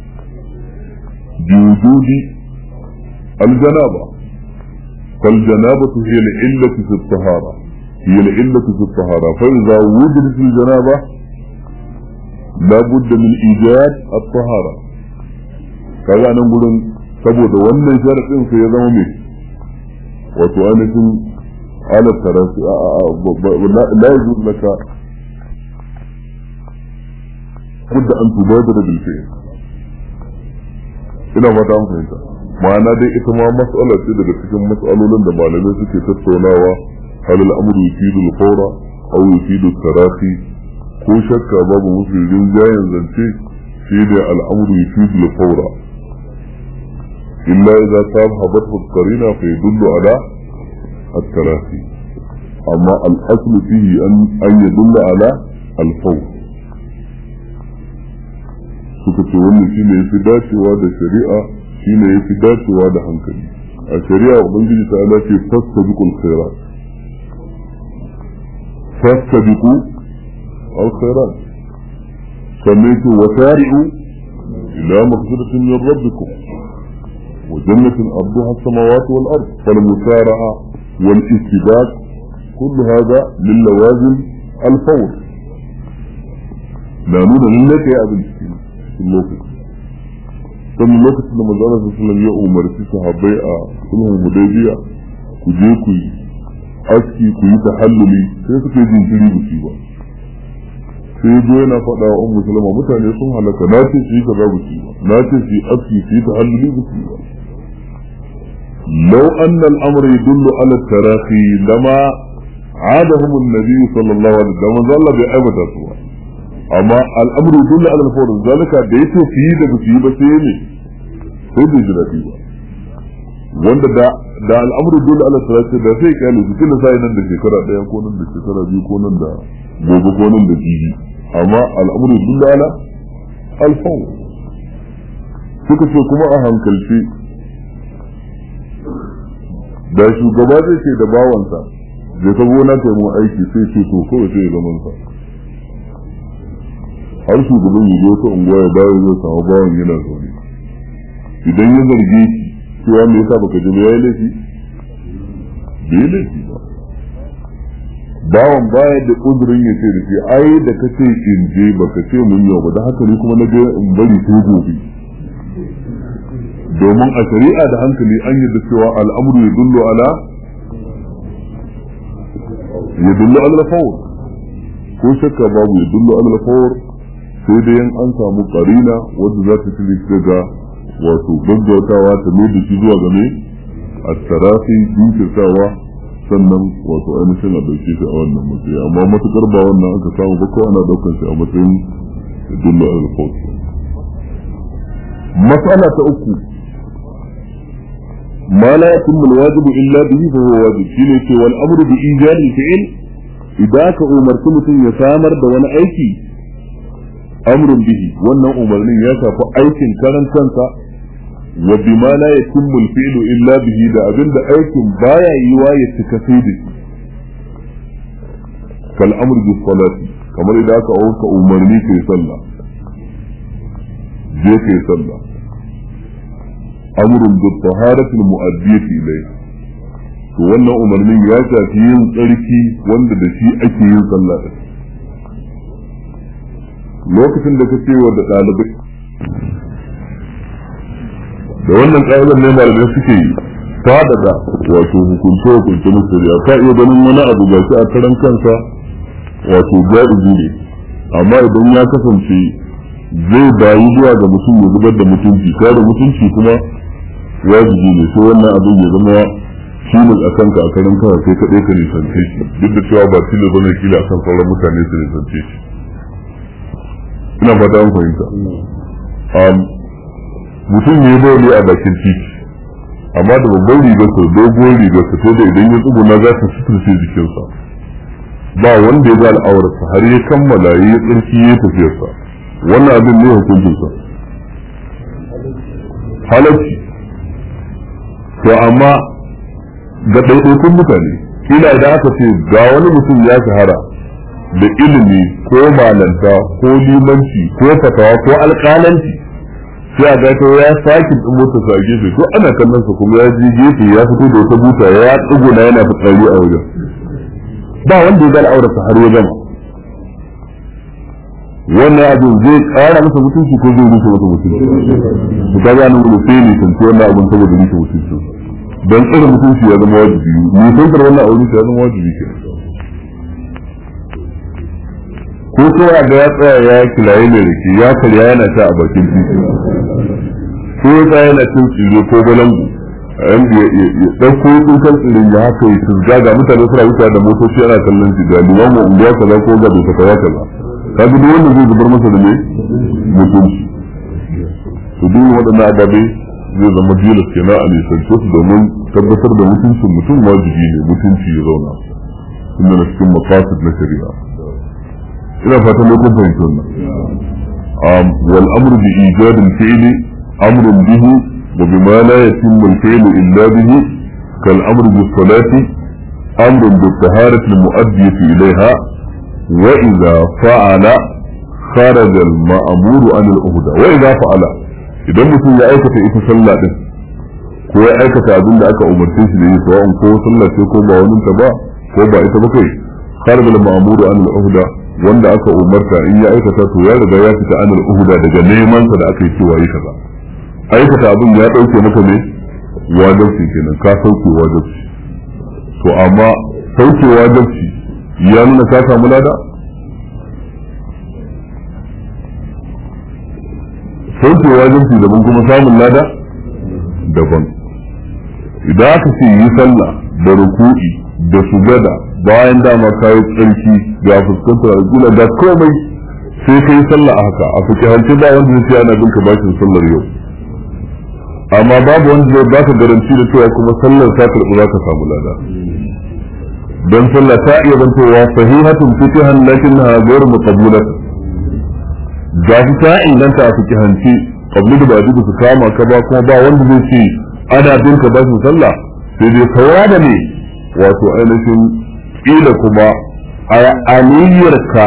بوجود الجنابة فالجنابة هي العلة في الطهارة هي العلة في الطهارة فإذا وجدت الجنابة لابد من إيجاد الطهارة kaga nan gurin saboda wannan sharadin sai ya zama mai wato ainihin ala tarasi la yajuz laka budda an tubadara bil fi'l ina fata an fahimta ma'ana dai ita ma mas'ala ce daga cikin mas'alolin da malamai suke tattaunawa hal al-amru yufidu al-fawra aw yufidu tarafi ko shakka babu mafi rinjayen zance shi da al'amru yufidu al-fawra illa idza sabahat al-qarina fa yadullu ala at-tarafi amma al-asl fihi an an yadulla ala al-fawr suka ce wannan shine yafi dacewa da shari'a shine yafi dacewa da hankali a shari'a ubangiji ta ala ce fastabiqul khairat fastabiqu al khairat sannan ce wasari'u ila maghfiratin min rabbikum wa jannatin arduha as-samawati wal ard fal musara'a wal istibaq kullu hadha min lawazim al fawr na nuna lalle kai abin cikin lokaci sannan lokacin da manzo Allah sallallahu ya umarci sahabbai a sulhun hudaybiya ku je ku yi aski ku yi tahalluli sai suka yi jinkiri da shi ba sai zo yana faɗa wa ummu salama mutane sun halaka na ce su yi kaza ba su ba na ce su yi aski su yi tahalluli ba su ba لو أن الأمر يدل على التراخي لما عادهم النبي صلى الله عليه وسلم ظل بأبد سوى أما الأمر يدل على الفور ذلك ديته فيه ده بسيه بسيه sai da jirafi ba wanda da da al'amuru dole ala salati da sai kyale su kila sai nan da shekara daya ko nan da shekara biyu ko nan da gobe ko nan da jibi amma al'amuru dole ala alfawu suka ce kuma a hankalci da shugaba zai ce da bawansa da ta gona ta mu aiki sai ce to kawai sai ya zaman sa har shugaban ya zo ta unguwa ya dawo zai samu bawan yana zaune idan ya zarge shi cewa me yasa baka ji ya yi laifi bai laifi ba bawan baya da uzurin ya ce da shi ai da ka ce in je baka ce mun yau ba da haka ne kuma na ga in bari sai gobe domin a shari'a da hankali an yi da cewa al'amuru ya dullo ala ya dullo ala fawr ko shakka babu ya dullo ala fawr sai dai an samu karina wanda za ta tili daga wato gaggautawa ta mai da shi zuwa game a tarafi jinkirtawa sannan wato ainihin a dauke shi a wannan matsayi amma matukar ba wannan aka samu ba ko ana daukar shi a matsayin dullo ala fawr mas'ala ta uku ما لا يتم الواجب إلا به فهو واجب شيء يقول والأمر بإيجاد الفعل إذا كأمرت mutum ya samar da wani aiki amrun bihi wannan umarnin ya shafi aikin karan kansa wa bima la yatimmu al-fi'lu illa bihi da abinda aikin baya yiwa ya cika sai da shi kal amr bis salati kamar idan aka auka umarni kai sallah je kai sallah amrun bi taharati al-mu'addiyati ilayhi to wannan umarnin ya shafi yin tsarki wanda da shi ake yin sallah da lokacin da kace wa da dalibai da wannan ƙa'idar ne malamai suke fadada wato hukunce hukunce na shari'a ka iya ganin wani abu ga shi a karan kansa wato ja'izi ne amma idan ya kasance zai bayi zuwa ga mutum ya zubar da mutunci kare mutunci kuma wajibi ne sai wannan abin ya zama tilas a kanka a karin kawai sai kaɗai ka nisance shi duk da cewa ba tilas bane kila a kan sauran mutane su nisance shi ina fata an fahimta mutum ne bai ne a bakin titi amma da babban rigarsa dogon rigarsa to da idan ya tsuguna za ta suturce jikinsa ba wanda ya ga al'aurarsa har ya kammala ya tsarki ya tafiyarsa wannan abin ne hukuncinsa halacci to amma ga ɗaiɗaikun mutane kila idan aka ce ga wani mutum ya shahara da ilimi ko malanta ko limanci ko fatawa ko alƙalanci sai a gato ya sake ɗin mota sa gefe ko ana kallon sa kuma ya je gefe ya fito da wata buta ya tsuguna yana fitsari a wajen ba wanda ya ga al'aurarsa har ya gama wannan abin zai ƙara masa mutunci ko zai rushe masa mutunci su ka gane wani sai ne tantu wannan abin saboda rushe mutunci don tsira mutunci ya zama wajibi nisantar wannan aure ya zama wajibi ke ko kowa ga ya tsaya ya kilaye mai rike ya karya yana sha a bakin titi ko ya tsaya yana cin tsire ko balangu ya ɗauko tsukan tsirin ya haka ya tuzga ga mutane suna wuce da motoci ana kallon shi ga limamu unguwa kaza ko ga bai fatawa kaza kaga duk wanda zai zubar masa da ne mutunci to duk waɗannan ababe zai zama jilas kenan a nisance su domin tabbatar da mutuncin mutum wajibi ne mutunci ya zauna inda na cikin maqasid na shari'a ina fatan lokacin fahimtar wannan wal amru bi ijad al fi'li amrun bihi wa bima la yatimmu al fi'lu illa bihi kal amru bis salati amrun bi taharati al mu'addiyati ilayha وإذا فعل خرج المأمور عن الأهدى وإذا فعل idan mutum ya aikata ita sallah din ko ya aikata abin da aka umarce shi da yi sawa'un ko sallah ce ko ba wani ta ba ko ba ita ba kai kharaj al ma'muru an al uhda wanda aka umarta in ya aikata to ya riga ya fita an al uhda daga neman sa da aka yi cewa yi kaza aikata abin ya dauke maka ne wajibi kenan ka sauke wajibi to amma sauke wajibi ya nuna ka samu lada sauke wajibi daban kuma samun lada daban idan aka ce yi sallah da ruku'i da sujada bayan dama kayi tsarki ga fuskantar alƙula da komai sai ka yi sallah a haka a fikihance ba wanda zai ce ana bin ka bashin sallar yau amma babu wanda zai baka garanti da cewa kuma sallar ta karɓi za ka samu lada don sallah ta iya zantowa sahihatun fikihan lakinnaha ghayr muqabbalat ga shi ta inganta a fikihance qabli da ba'di su kama ka ba kuma ba wanda zai ce ana bin ka bashin sallah sai dai saura da ne wato ainihin kila kuma a aniyarka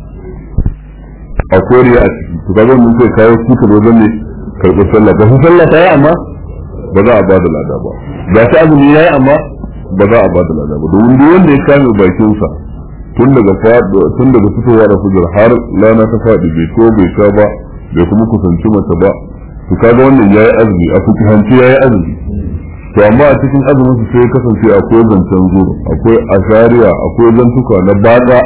a koriya a ciki to kaga mun sai kawo su ka wajen ne karɓar sallah ba su sallah ta yi amma ba za a ba da lada ba ga ta azumi ya yi amma ba za a ba da lada ba domin duk wanda ya kame bakinsa tun daga faɗo tun daga fitowa da fujar har rana ta faɗi bai ko bai sha ba bai kuma kusanci mace ba to kaga wannan yayi azumi a kuki hanci yayi azumi to amma a cikin azumin su sai kasance akwai zancen zuwa akwai ashariya akwai zantuka na bada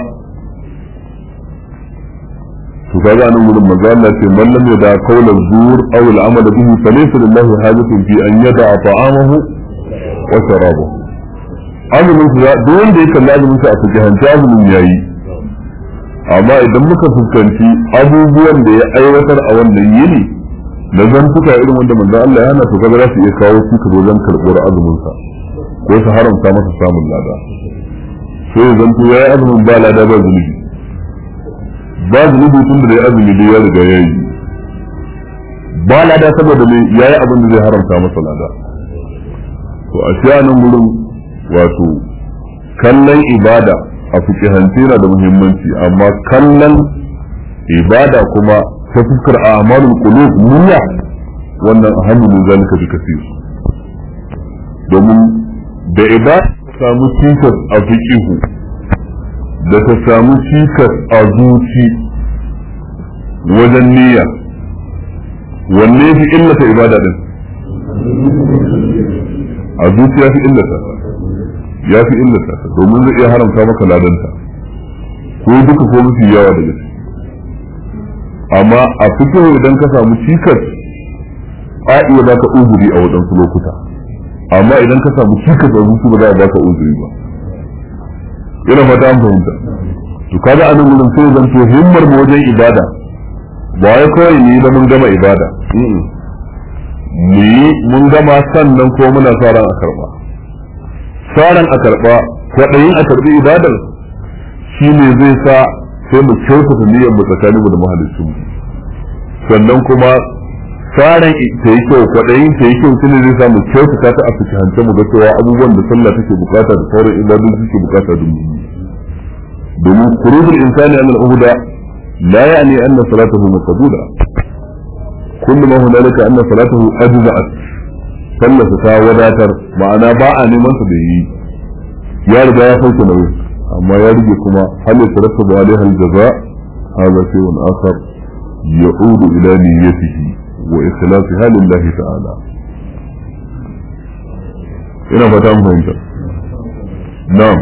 to kaga nan gurin manzo Allah ce man lam yada qawla zur aw al amal bihi falaysa lillahi hajatun fi an yada ta'amahu wa sharabahu azumin su duk wanda ya kalli azumin sa a cikin hanci azumin yayi amma idan muka fuskanci abubuwan da ya aiwatar a wannan yini na zantuka irin wanda manzo Allah ya hana to kaga za su iya kawo su ka wajen karɓar azumin sa ko su haramta masa samun lada sai zanto yayi azumin ba lada ba zunubi ba zunubi tun da ya azumi da ya riga ya yi ba lada saboda me ya yi abin da zai haramta masa lada to a shi nan gurin wato kallon ibada a fikihance yana da muhimmanci amma kallon ibada kuma ta fuskar a amalin qulub niyya wannan ahammu min zalika bi kasir domin da ibada samu cikas a fiqihu da ta samu cikas a zuci wajen niyya wanne fi illata ibada din a zuci ya fi illata ya fi illata domin zai iya haramta maka ladanta ko duka ko mafi yawa daga ciki amma a fito idan ka samu cikas a iya baka uzuri a waɗansu lokuta amma idan ka samu cikas a zuci ba za a baka uzuri ba ina fata an fahimta to kaga anan gurin sai zan to himmar mu wajen ibada ba wai kawai ni da mun gama ibada mu yi mun gama sannan ko muna sa ran a karba sa ran a karba kwaɗayin a karbi ibadar shine zai sa sai mu kyautata niyyar mu tsakanin mu da mahalicin mu sannan kuma tsarin ta yi kyau kwaɗayin ta yi kyau shi ne zai sa mu kyautata ta a fikihance mu ga cewa abubuwan da sallah take bukata da sauran ibadun suke bukata da mu domin kurubul insani an al-uhda la ya'ni anna salatahu maqbula kullu ma hunalika anna salatahu ajza'at sallata ta wadatar ma'ana ba a neman sa da yi ya riga ya sauke nauyi amma ya rige kuma hal yatarattabu alaiha al-jaza hadha shay'un akhar ya'udu ila niyyatihi wa ikhlasiha lillahi ta'ala ina fata mun fahimta na'am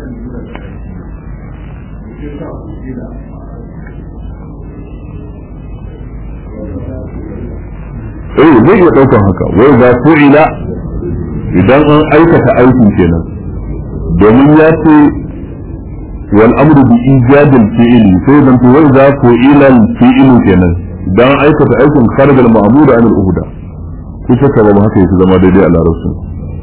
eh zai iya daukan haka wai za ila idan an aikata aikin kenan domin ya ce wal amru bi ijadil fi'li sai dan to wai za ila fi'lu kenan idan aikata aikin kharij al ma'mud an al uhda ku shakka ba haka yake zama daidai a larabci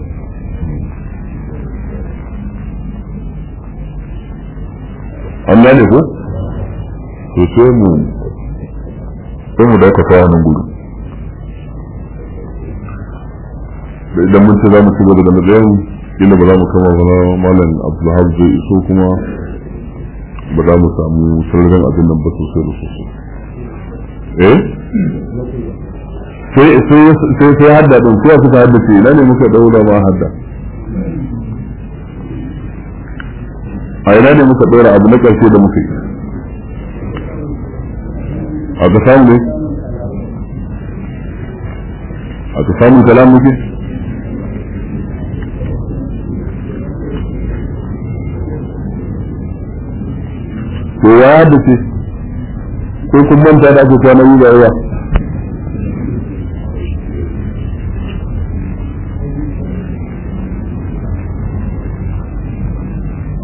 an gane ko to sai mu sai mu dakata wannan gudu da idan mun ce za mu ci gaba da matsayin inda ba za mu kama ba malam abdulhab zai iso kuma ba za mu samu sararin abin nan ba sosai da sosai eh sai sai sai hadda din sai suka hadda ce ina ne muka daura ma hadda a ina ne muka daura abu na karshe da muka yi a ka samu ne a ka samu kalam muke to ya da ce ko kun manta da ake kwana yi da yawa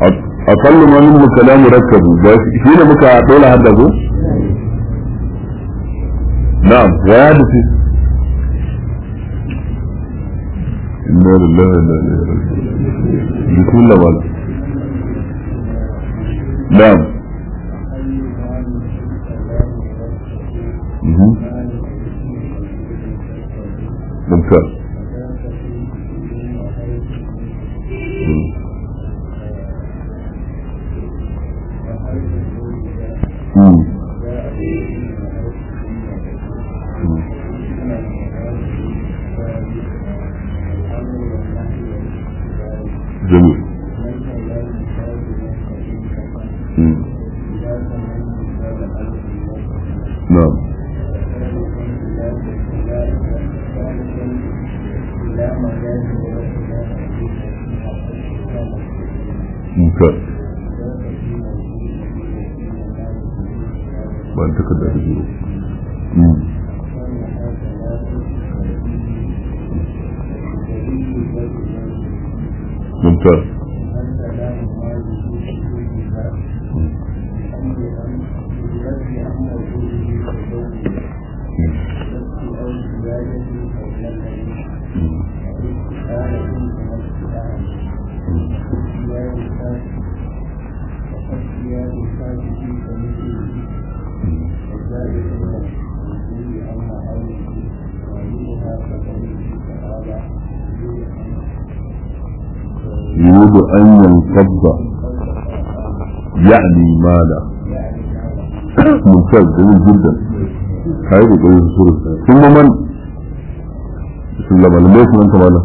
أقل ما منه كلام مركب بس هنا مكا دولة هذا نعم ويحدث إنا لله وإنا إليه راجعون بسم الله وعلا نعم مهم. ممتاز مم. مم. مم. جميل مم. نعم ممتاز ba ta kada da biyu ممتاز يريد أن ينقض يعني ماذا ممتاز جميل جدا هاي بقول السورة ثم من بسم الله مالا ليش من مالا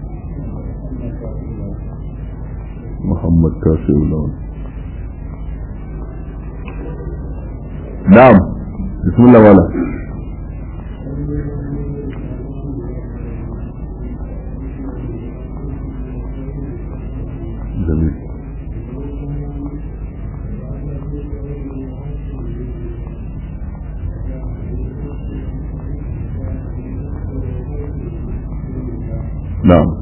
محمد كاسي ولون نعم بسم الله مالا جميل نعم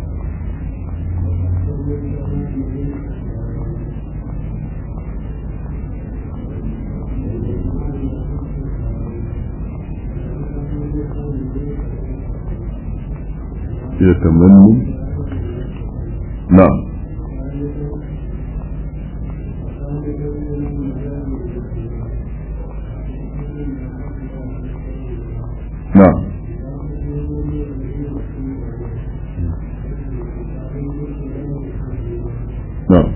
يتمنى نعم نعم نعم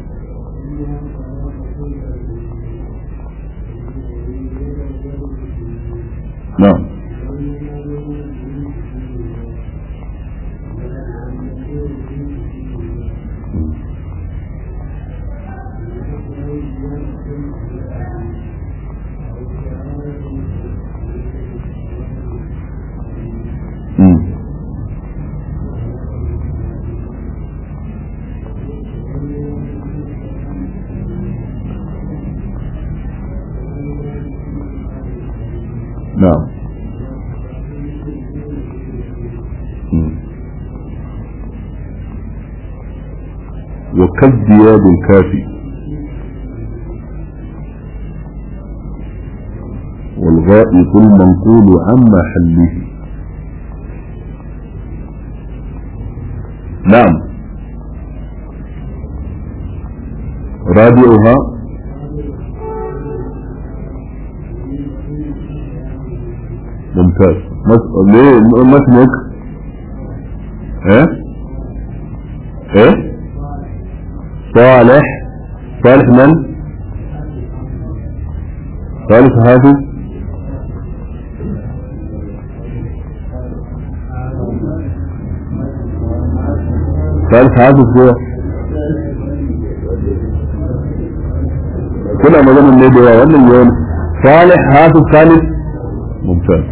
نعم مم. نعم مم. وكالزياد الكافي والغائط المنقول عن محله نعم رابعها ممتاز مس- ليه ما اسمك ايه ايه صالح صالح من صالح حافظ صالح حافظ هو kuna maganin ne da yawa wannan yawan salih hafiz salih mumtaz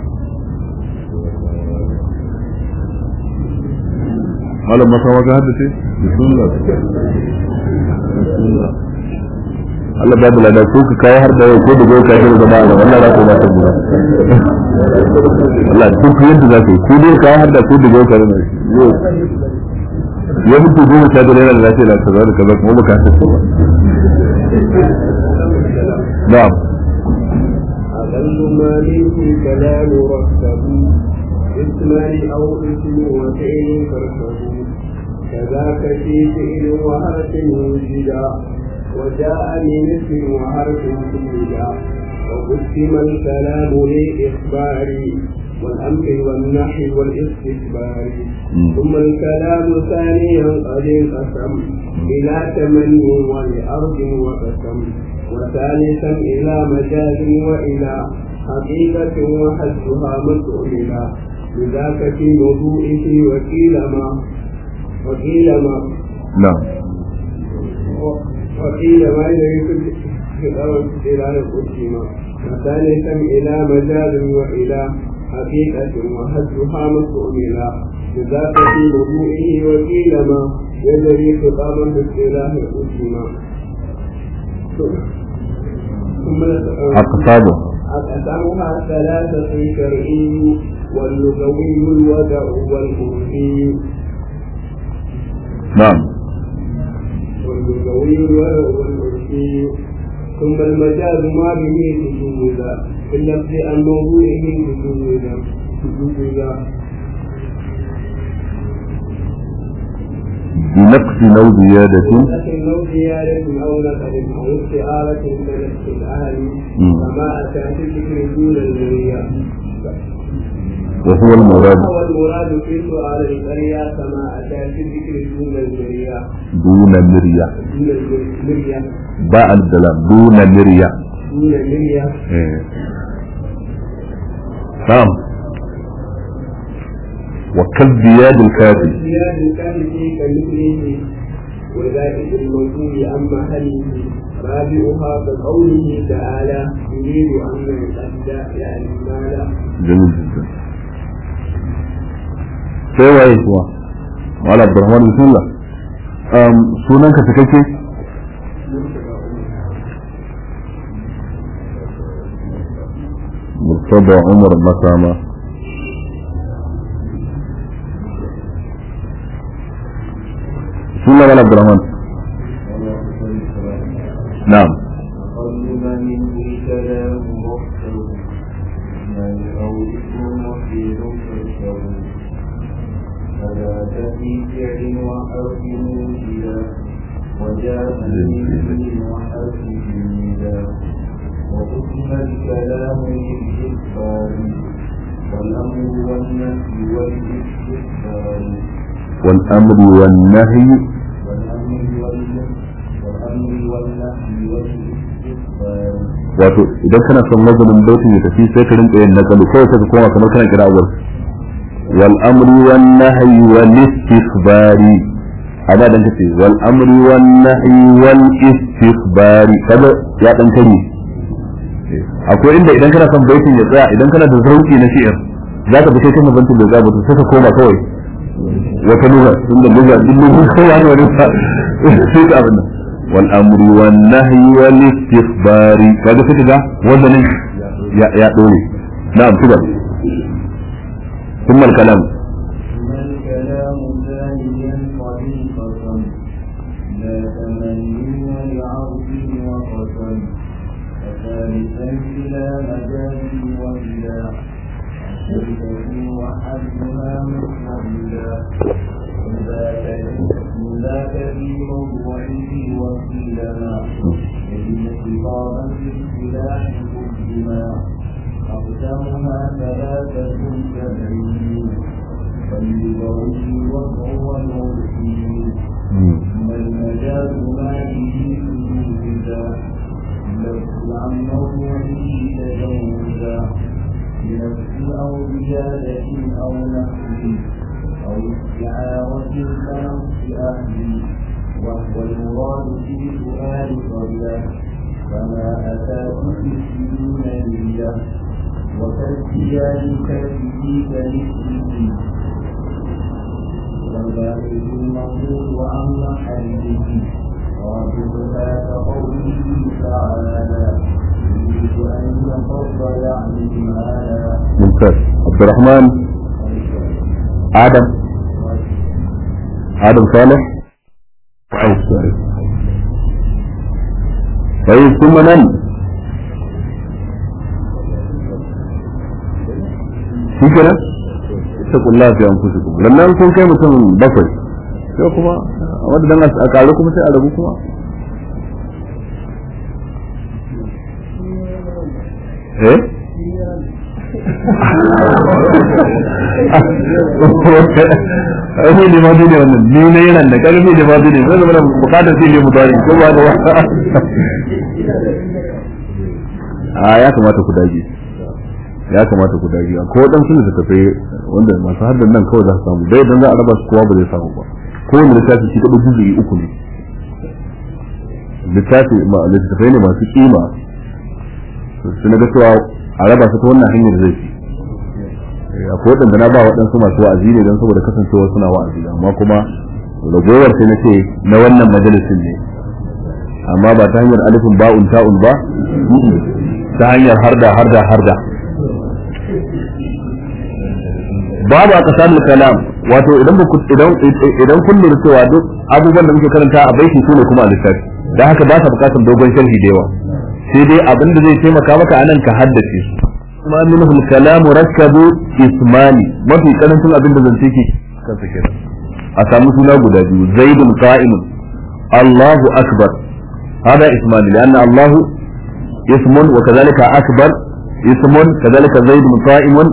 malam maka maka haddace bismillah bismillah Allah babu lada ko ka kawo har da yau ko da goyi ka shi da ba ga wannan za ka ba ta gura Allah duk yadda za ka yi ko dai kawo har da ko da goyi ka shi ya mutu goma sha biyar yana da lafiya da kaza da kaza kuma baka ta ba na'am أقل ما منه كلام ركب اسمان أو اسم وفعل فاركب كذاك في فعل وحرف وجدا وجاء من اسم وحرف سجدا وقسم الكلام للإخبار والأمر والنحي والاستكبار ثم الكلام ثانيا قد انقسم إلى تمني ولأرض وقسم وثالثا إلى مجاز وإلى حقيقة وحدها مسؤولا لذاك في موضوعه وقيل ما وقيل ما na'am وقيل ما يريد في الأرض إلى القسم وثالثا إلى مجاز وإلى حقيقة وحدها مسؤولا لذاك في موضوعه وقيل ما يجري خطابا في اصطلاح القسم ثم aqsabu أقسامها ثلاثة شرعي واللغوي الودع والعرفي na'am واللغوي الودع والعرفي ثم المجاز ما به سجودا في اللفظ عن موضوعه سجودا سجودا بنقص أو زيادة لكن لو زيادة أو نقل أو استعارة كنفس الأهل مم. فما أتى في ذكر دون النية وهو المراد هو المراد في سؤال القرية كما أتى في ذكر دون النية دون مرية دون المرية باء الدلام دون مرية دون المرية إيه. نعم وكالزياد الكافي زياد كان في كمثله وذلك الموجود عن محله رابعها كقوله تعالى يريد أن يتأدى يعني مالا جميل جدا sai waye kuwa wala abdurrahman bismillah um sunan ka cikakke murtada umar masama bismillah wala abdurrahman na'am قل منه كلام مختل من قولكم وفيل فاشتروا فلا تفي فعل وحرف موجدا وجاء من وحرف جميلا وقسم الكلام للإخبار والأمر والنفي والاستكبار والامر والنهي والأمر والنفي والأمر والنهي والاستكبار wato idan kana son wazanin baitin ya tafi sai ka rinka yin nakalu kawai sai ka koma kamar kana kira awar wal amri wan nahyi wal istikhbari amma dan kace wal amri wan nahyi wal istikhbari kaga ya dan kare akwai inda idan kana son baitin ya tsaya idan kana da zauki na shi'ir za ka bi kai kana bantin da za ba sai ka koma kawai wata lugha inda lugha din lugha kawai wani wani sai ka abin nan والامر والنهي والاستخبار kaga sai kaga wannan ya ya dole na'am tuba ثم الكلام ثم الكلام ثانيا طريقة لا تمني لعرض وقسم وثالثا إلى مجاز وإلى شركة وحدها مستقبلا ذاك في موضوعه وكيلنا يجب خطابا في اصطلاح قدما أقسامها ثلاثة سبعين فاللغوي وهو العرفي ثم المجاز ما به سجودا لفظ عن موضوعه تجوزا بنفس أو زيادة أو نحو أو استعارة كنص أهلي وهو المراد في سؤال قبله فما أتى في السنين لله وكالزياد كالفه كمثله والباقي المقول عن محله رابطها كقوله تعالى يريد أن يفض يعني مالا ممتاز عبد الرحمن ادم adam salih shu'aib salih sai kuma nan shi kenan ta kulla fi an kusa kuma lannan kun kai mutum bakwai sai kuma wadda dan a karu kuma sai a rabu kuma eh ai ne ma dole wannan ni ne yana da karfi ne ma dole sai zama bukatar sai ne mutane ko ba da wata a ya kamata ku dage ya kamata ku dage ko dan suna da tafi wanda masu haddan nan kawai za su samu dai dan za a raba su kowa ba zai samu ba ko wanda littafi shi kadai juzuyi uku ne littafi ma littafai ne masu kima su na ga cewa a raba su ta wannan hanyar zai fi akwai waɗanda na ba waɗansu masu wa'azi ne don saboda kasancewa suna wa'azi amma kuma ragowar sai na ce na wannan majalisin ne amma ba ta hanyar alifin ba'un ta'un ba ta hanyar harda harda harda babu a kasar kalam wato idan idan idan kun lura cewa duk abubuwan da muke karanta a baiti su ne kuma a littafi dan haka ba sa bukatar dogon sharhi da yawa sai dai abin da zai taimaka maka anan ka haddace su kuma minhu al-kalam rakkabu ismani mafi karancin abin da zance ke kansa kenan a samu suna guda biyu zaidun qa'imun Allahu akbar hada ismani lianna Allahu ismun wa kadhalika akbar ismun kadhalika zaidun qa'imun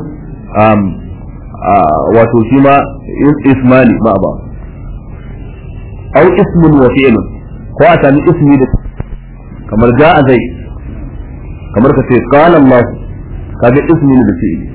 wato shi ma ismani ma ba au ismun wa fi'lun ko a sami ismi da kamar ja'a zai kamar ka ce qala Allah kaga ismi ne da fi'li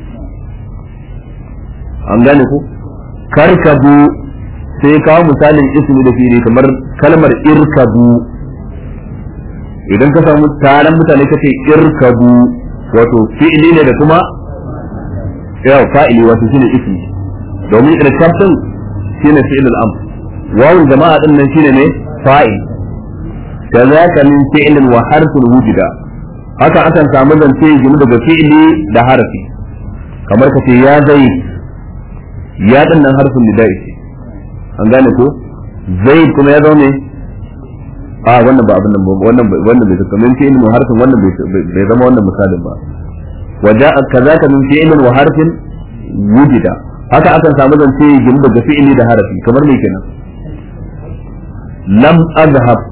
an gane ku karkabu sai kawo misalin ismi da fi'li kamar kalmar irkabu idan ka samu taron mutane ka ce irkabu wato fi'li ne da kuma yawa fa'ili wato shine ismi domin irkab din shine fi'l al-amr wawun jama'a din nan shine ne fa'il kazaka min fi'lin wa harfin wujida haka akan samu zance gini daga fi'li da harfi kamar ka ce ya zai ya din nan harfin nida'i ce an gane ko zai kuma ya zaune a wannan ba abin nan ba wannan wannan bai zaka min fi'lin wa harfin wannan bai zama wannan misalin ba وجاء كذاك من فعل وحرف وجد haka akan samu zance gini daga fi'ili da harafi kamar me kenan lam azhab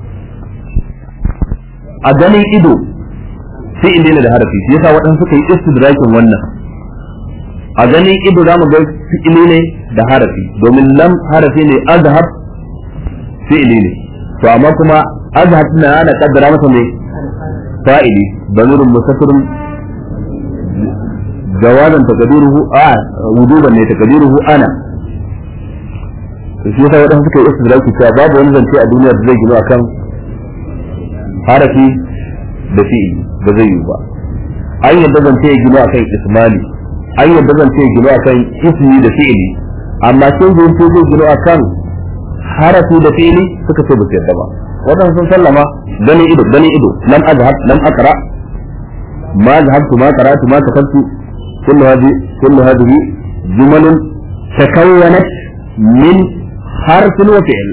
a ganin ido fi'ili ne da harafi shi yasa waɗansu suka yi istidrakin wannan a ganin ido zamu ga fi'ili ne da harafi domin lam harafi ne azhab fi'ili ne to amma kuma azhab na ana kaddara masa ne fa'ili banurun musaffirun جوازا تقديره آه وجوبا ne تقديره أنا shi yasa wadanda suka yi istidraki cewa babu wani zance a duniya da zai gino akan harafi da fi'ili ba zai yi ba an yadda zance ya gino akan ismali an yadda zance ya gino akan ismi da fi'ili amma sun zo ko zai gino akan harafi da fi'ili suka ce ba su yadda ba wadanda sun sallama gani ido gani ido lam azhab lam aqra ma zahabtu ma qara'tu ma katabtu كل هذه كل هذه جمل تكونت من حرف وفعل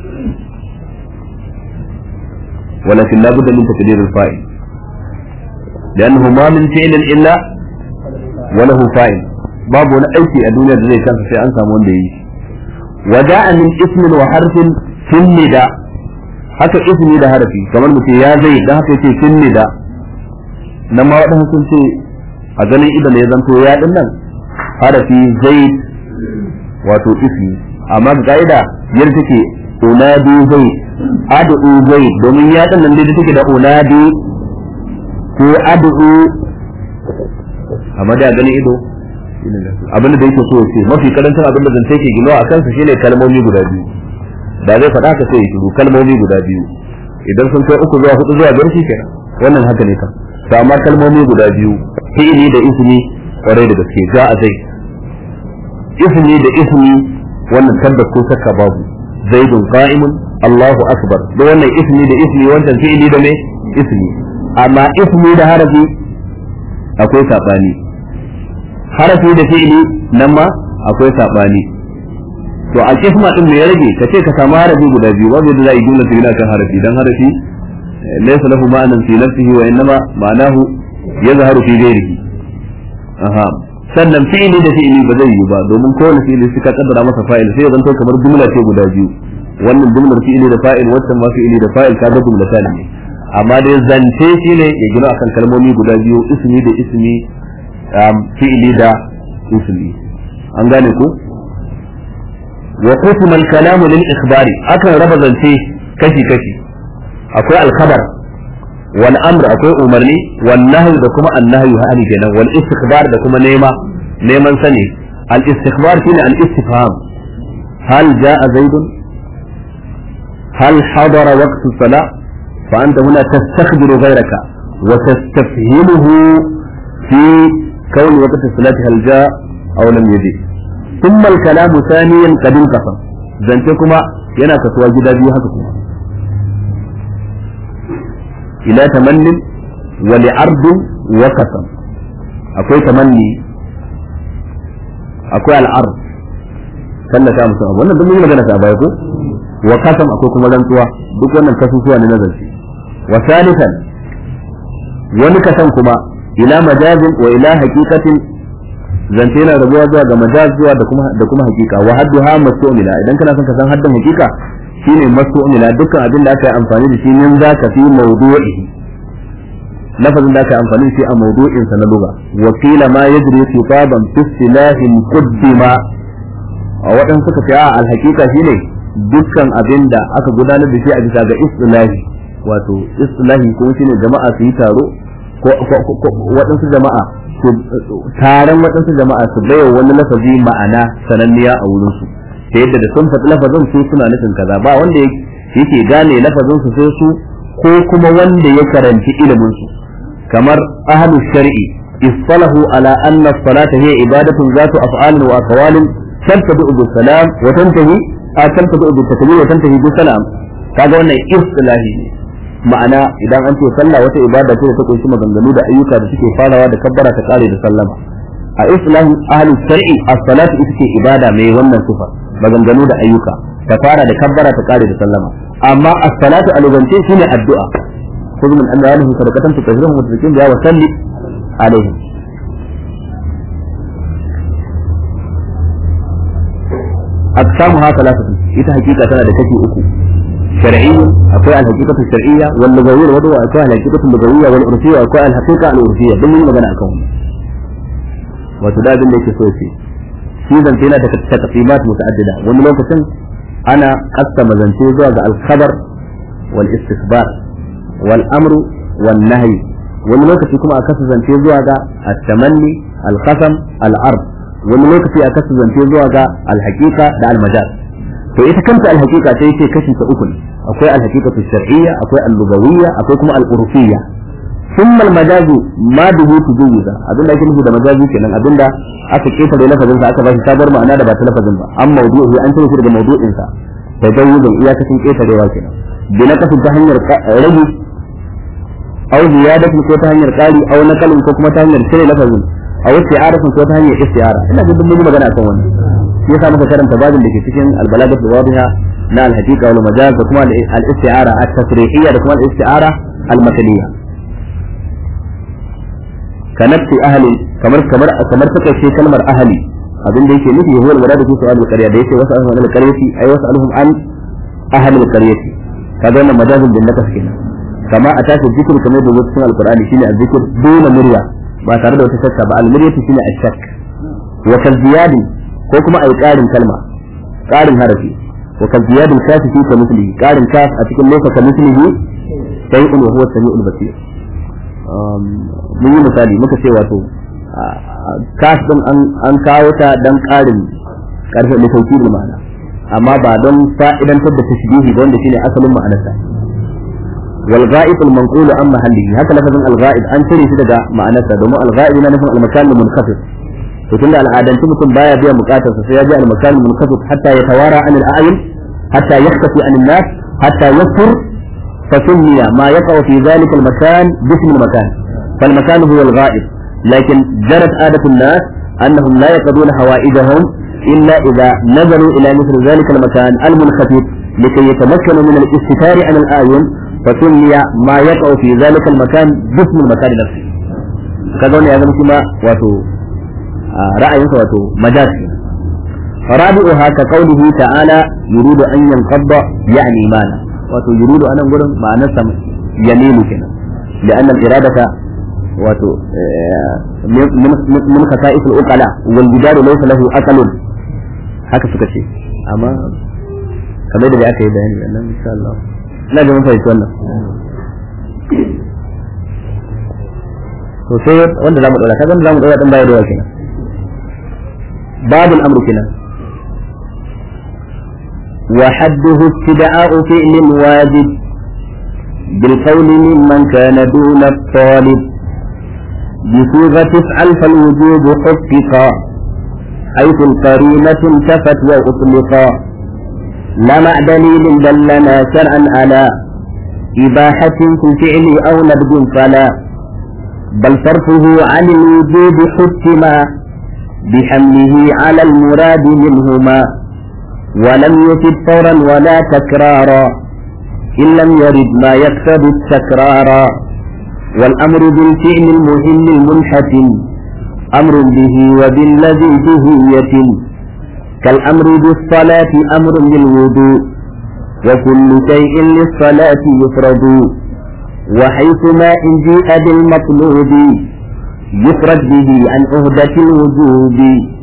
ولكن لا بد من تقدير الفاعل لأنه ما من فعل إلا وله فاعل باب ولا أيتي الدنيا زي كان في أنسى من دي وجاء من اسم وحرف في النداء haka ismi da harafi kamar mutum ya zai da haka yake fin nida nan ma waɗansu sun ce a ganin idan ya zanto ya din nan harafi zaid wato ismi amma ga ka'ida yadda take unadi zaid adu zaid domin ya din nan dai take da unadi ko adu amma da ganin ido abinda da yake so ya ce mafi karancin abin da zance ke ginawa a kansa shine kalmomi guda biyu da zai faɗa ka sai ya shiru kalmomi guda biyu idan sun kai uku zuwa hudu zuwa biyar shi kenan wannan haka ne kan to amma kalmomi guda biyu fi'ili da ismi kwarai da gaske ja a zai ismi da ismi wannan tabbas ko shakka babu zaidun qa'imun Allahu akbar da wannan ismi da ismi wancan fi'ili da me ismi amma ismi da harafi akwai sabani harafi da fi'ili nan ma akwai sabani to a kisma din me ya rage ka ce ka samu harafi guda biyu wanda da za a yi jumla ta kan harafi dan harafi laysa lahu ma'anan fi nafsihi wa innama ma'anahu yazharu fi ghairihi aha sannan fi'ili da fi'ili ba zai yi ba domin kowane fi'ili sai ka kaddara masa fa'il sai ya zanto kamar jumla ce guda biyu wannan jumlar fi'ili da fa'il wannan ma fi'ili da fa'il ka ga jumla ne amma dai zance shine ya gina akan kalmomi guda biyu ismi da ismi fi'ili da ismi an gane ku wa qisma al-kalamu lil ikhbari akan raba zance kashi kashi akwai al-khabar wal amr akwai umarni wal nahy da kuma an-nahyu hani kenan wal istikhbar da kuma nema neman sani al istikhbar shine al istifham hal jaa zaidun hal hadara waqtu salah fa anta huna tastakhbiru ghayraka wa tastafhimuhu fi كون وقت الصلاة هل جاء أو لم يجي ثم الكلام ثانيا قد انقسم زنتكما yana kasuwa gida biyu haka kuma ila tamannin wa li'ardin wa kasam akwai tamanni akwai al'ard tallata musu abu wannan duk mun yi magana ta baya ko wa kasam akwai kuma rantsuwa duk wannan kasusuwa ne na zance wa salisan wani kasan kuma ila majazin wa ila haqiqatin zance yana rabuwa zuwa ga majaz zuwa da kuma da kuma haqiqa wa hadduha mas'ulila idan kana son ka san haddin haqiqa shine mas'ulila dukkan abin da aka yi amfani da shi min zaka fi mawdu'ihi lafazin da aka yi amfani da shi a mawdu'in sa na lugha wa qila ma yajri khitaban fi istilahin qaddima a waɗansu suka ce a alhaqiqa shine dukkan abin da aka gudanar da shi a bisa ga istilahi wato istilahi ko shine jama'a su yi taro ko waɗansu jama'a taron waɗansu jama'a su baiwa wani lafazi ma'ana sananniya a wurinsu ta yadda da sun faɗi lafazin su suna nufin kaza ba wanda yake gane lafazin su sai su ko kuma wanda ya karanci ilimin su kamar ahlu shar'i istalahu ala anna as-salata hiya ibadatun zatu af'alin wa aqwalin tantabi bi salam wa tantahi a tantabi bi takbir wa tantahi bi salam kaga wannan istilahi ne ma'ana idan an ce sallah wata ibada ce da ta kunshi maganganu da ayyuka da suke farawa da kabbara ta kare da sallama a islamin ahli shar'i as-salatu ita ce ibada mai wannan sifa maganganu da ayyuka ta fara da kabbara ta kare da sallama amma as-salatu alubance shine addu'a khudh min amwalihim sadaqatan tutahhiruhum wa tuzakkihim biha wa salli alaihim aqsamuha thalathatu ita hakika tana da kashi uku شرعي أقوى الحقيقة الشرعية واللغوية الوضوء أقوى الحقيقة اللغوية والعرفية أقوى الحقيقة العرفية دم من مغنى أكون وتداد لك سوسي سيزن فينا تقسيمات متعددة ومن لوكة أنا قسم زنتي زوج الخبر والاستخبار والأمر والنهي ومن لوكة كما أكسر زنتي زوج التمني القسم العرض ومن لوكة أكسر زنتي زوج الحقيقة دا المجال to ita kanta alhaqiqa sai ce kashi ta uku akwai alhaqiqatu shar'iyya akwai al-lugawiyya akwai kuma al-urfiyya thumma al-majazu ma duhu tujuza abinda ake nufi da majazi kenan abinda aka ketare lafazin sa aka bashi sabar ma'ana da ba ta lafazin ba an mawdu'i an tare shi daga mawdu'in sa tajawuzan iyakacin ketarewa kenan bi na kasin ta hanyar rage aw ziyadatu ko ta hanyar qali aw nakalin ko kuma ta hanyar cire lafazin aw isti'arafin ko ta hanyar isti'ara ina jin mun yi magana akan wannan shi yasa muka karanta babin da ke cikin albalagat wadiha na alhaqiqa wal majaz da kuma al-isti'ara at-tasrihiyya da kuma al-isti'ara al-makaniyya kanatti ahli kamar kamar kamar take ce kalmar ahli abin da yake nufi huwa al-murad fi su'al al-qarya da yake wasu ahli al-qaryati ay wasu alhum an ahli al-qaryati kaga wannan majazin bin nakas kenan kama a tashi zikir kamar da cikin al-qur'ani shine al-zikr duna murya ba tare da wata shakka ba al-muryatu shine ash-shakk wa kaziyadi ko kuma a yi ƙarin kalma ƙarin harafi wa ka ziyadin kafi fi ka mislihi ƙarin kaf a cikin loka ka mislihi sai in huwa sami'ul basir mun yi misali muka ce wato kaf din an kawo ta dan ƙarin ƙarfi da sauki da ma'ana amma ba don fa'idantar da tashbihi ba wanda shine asalin ma'anarsa wal ghaib al manqul an mahallihi haka lafazin al ghaib an cire shi daga ma'anarsa domin al ghaib yana nufin al makan al munkhafid to tunda al'adanci mutum baya biyan bukatar sa sai ya ji al-makan munqasib hatta yatawara an al-a'yun hatta yakhtafi an an-nas hatta yasfur fa sunniya ma yaqa fi dhalika al-makan bism al-makan فالمكان هو الغائب لكن جرت عادة الناس أنهم لا يقضون حوائجهم إلا إذا نظروا إلى مثل ذلك المكان المنخفض لكي يتمكنوا من الاستتار عن الآيون فسمي ما يقع في ذلك المكان باسم المكان نفسه kaga wani ya zama kuma wato ra'ayinsa wato majasi rabi'uha ka qawlihi ta'ala yuridu an yanqadda ya'ni mana wato yuridu anan gurin ma'anarsa yaminu kenan لأن الإرادة wato min khasa'is al-uqala wal jidar laysa lahu aqalun haka suka ce amma kamar da aka yi bayani nan insha Allah ina da mun fahimci wannan to sai wanda zamu dora kaga wanda zamu dora dan bayar da kenan babul amru kenan وحده استدعاء فعل واجب بالقول ممن كان دون الطالب بصيغة افعل فالوجوب حققا حيث القرينة انتفت وأطلقا لا مع دليل دلنا شرعا على إباحة في الفعل أو نبذ فلا بل صرفه عن الوجوب حكما بحمله على المراد منهما ولم يفد فورا ولا تكرارا إن لم يرد ما يقتضي التكرارا والأمر بالفعل المهم المنحتم أمر به وبالذي بهية كالأمر بالصلاة أمر بالوضوء وكل شيء للصلاة يفرد وحيثما إن جيء بالمطلوب يفرد به عن عهدة الوجوب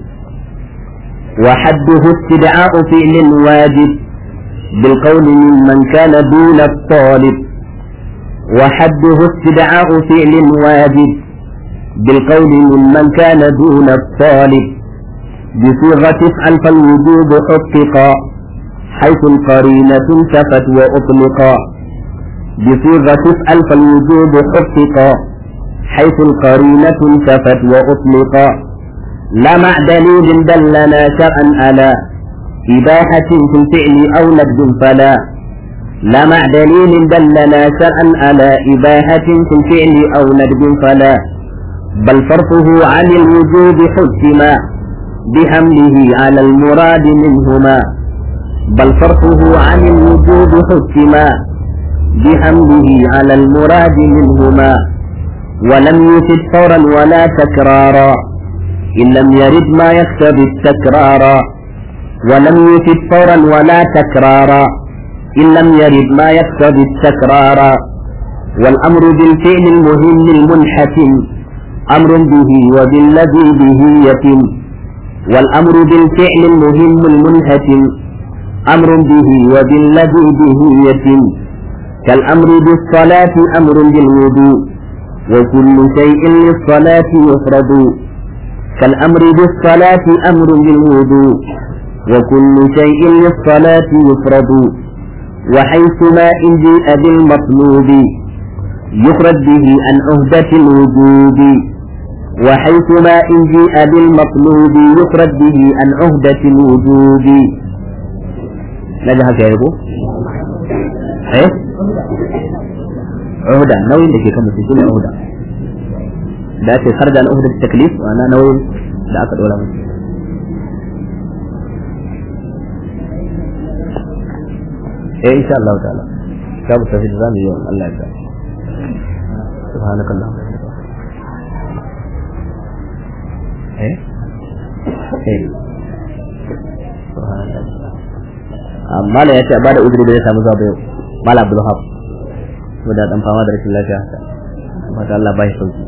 وحده استدعاء فعل واجب بالقول ممن كان دون الطالب وحده استدعاء فعل واجب بالقول ممن كان دون الطالب بصيغة افعل فالوجوب حققا حيث القرينة انتفت وأطلقا بصيغة افعل فالوجوب حققا حيث القرينة انتفت وأطلقا لا مع دليل دلنا شرعا على إباحة في الفعل أو نبذ فلا لا مع دليل دلنا شرعا على إباحة في الفعل أو ندب فلا بل صرفه عن الوجوب حكما بحمله على المراد منهما بل صرفه عن الوجوب حكما بحمله على المراد منهما ولم يفد فورا ولا تكرارا إن لم يرد ما يقتضي التكرارا ولم يفد فورا ولا تكرارا إن لم يرد ما يقتضي التكرار والأمر بالفعل المهم المنحتم أمر به وبالذي به يتم والأمر بالفعل المهم المنهتم أمر به وبالذي به يتم كالأمر بالصلاة أمر بالوضوء وكل شيء للصلاة يفرض كالأمر بالصلاة أمر بالوضوء وكل شيء للصلاة يفرض وحيثما إن جيء بالمطلوب يخرج به عن عهدة الوجوب وحيثما إن جيء بالمطلوب يخرج به عن عهدة الوجوب نجح يا يبو ايه عهدة نوين لكي كم تسيني عهدة da ake har da al'uhudar taklif wa na nauyin da aka dora musu eh insha Allah ta'ala za mu tafi da zamu yi wa Allah ya subhanakallah eh eh subhanallah amma la yace ba da uzuri da ya samu zuwa yau mala abdul hab da dan fama da rashin lafiya haka mata Allah ba shi sauki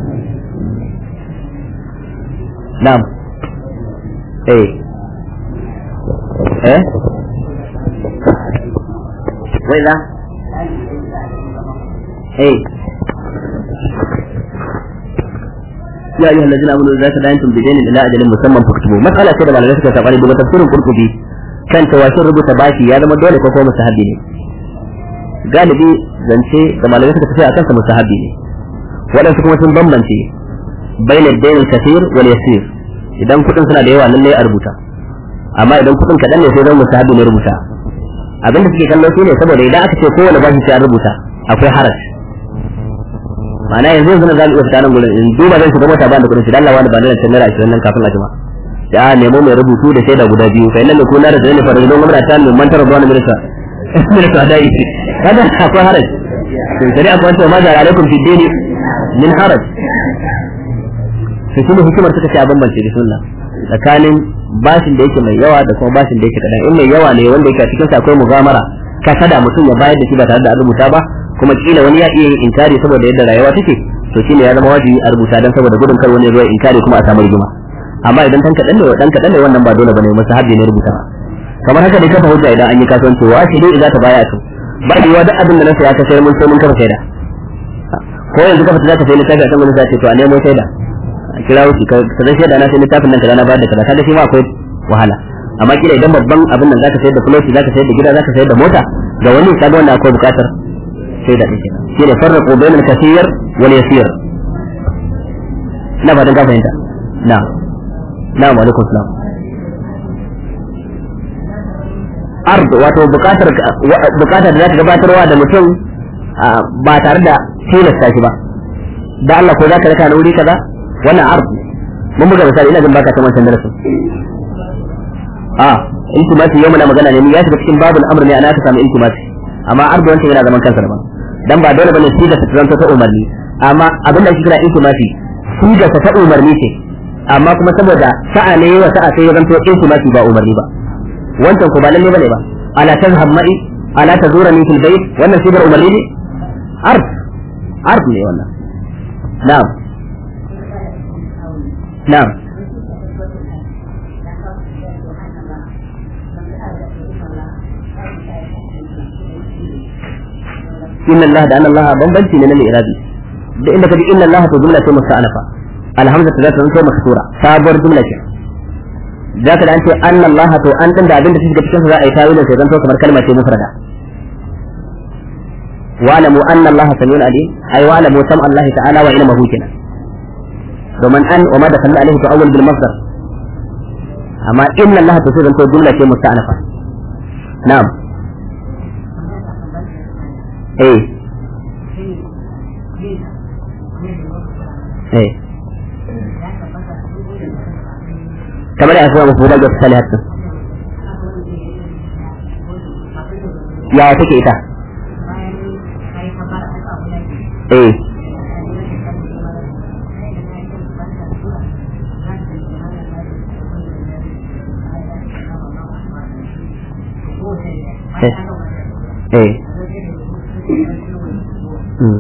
na'am eh eh وإذا إيه يا أيها الذين آمنوا إذا تداينتم بدين إلى أجل مسمى فاكتبوه مسألة كده على ذلك تقاليد وتفسير القرطبي كان تواشر ربط باشي يا زما dole ko kuma mustahabi ne galibi zance da malamai suka tafi a kansa mustahabi ne waɗansu kuma sun bambance baina dain kathir wal yasir idan kuɗin suna da yawa lallai a rubuta amma idan kuɗin kaɗan ne sai zan mustahabi ne rubuta abin da suke kallo shine saboda idan aka ce kowane bashi sai an rubuta akwai haraj ma'ana yanzu yanzu na zamu iya fita nan gurin in duba zan shiga mota ba da kudin shi dan Allah wani ba da naira 20 nan kafin a jima ya nemo mai rubutu da shaida guda biyu fa innal kuna da dalilin farajin gwamnati ta min mantar da wani minista minista da yi kada akwai haraj to sai akwai wanda ma da alaikum fi dini min haraj to shine hikimar suka ce a bambance da sunna tsakanin bashin da yake mai yawa da kuma bashin da yake kadan in mai yawa ne wanda yake a cikin sa akwai mugamara kasada mutum ya bayar da shi ba tare da an rubuta ba kuma kila wani ya iya yin inkari saboda yadda rayuwa take to shine ya zama wajibi a rubuta dan saboda gudun kar wani ya zo ya inkari kuma a samu rigima amma idan dan kadan ne dan kadan ne wannan ba dole bane musu habbi ne rubuta kamar haka dai kafa hujja idan an yi kasuwanci wa shi dai idan ta baya to ba yiwa duk abin da na saya ka sayar mun sai mun kafa shaida ko yanzu ka fita zaka sai littafi a kan wani sai to a nemo shaida a kira wuce ka zai shaida na sai littafin nan kaza na bayar da kaza kaga shi ma akwai wahala amma kila idan babban abin nan zaka sayar da floti zaka sayar da gida zaka sayar da mota ga wani kaga wannan akwai bukatar shaida din kenan shine farraqu bainal kaseer wal yasir ina fatan ka fahimta na na wa alaikum salam ard wato bukatar bukatar da zaka gabatarwa da mutum ba tare da tilasta shi ba da Allah ko zaka raka na wuri kaza wannan ard mun buga misali ina jin baka ta wancan darasin a intimasi yau muna magana ne ya shiga cikin babul amr ne ana ka samu intimasi amma ardu wancan yana zaman kansa daban dan ba dole bane siga ta zanto ta umarni amma abin da shi kira intimasi siga ta umarni ce amma kuma saboda sa'a ne wa sa'a sai ya zanto intimasi ba umarni ba wancan ko ba lalle bane ba ala tazhab ma'i ala tazurani fil bayt wannan sigar umarni ne ard ard ne wannan na'am na'am inna Allah da anna Allah bambanci ne na irabi da inda kaji inna Allah to jumla ce musta'anafa alhamza ta zata zanto maksura sabuwar jumla ce zaka da an ce anna Allah to an din da abin da suke cikin za a yi tawilin sai zanto kamar kalma ce mufrada wa'lamu anna Allah samiun alim ay wa'lamu sam Allah ta'ala wa ilmuhu kenan domin an wa ma dakalla alaihi to awwal bil masdar amma inna Allah to sai zanto jumla ce musta'anafa na'am eh eh kamar ya kuma mafi daga salihat ya take ita eh eh eh Mm.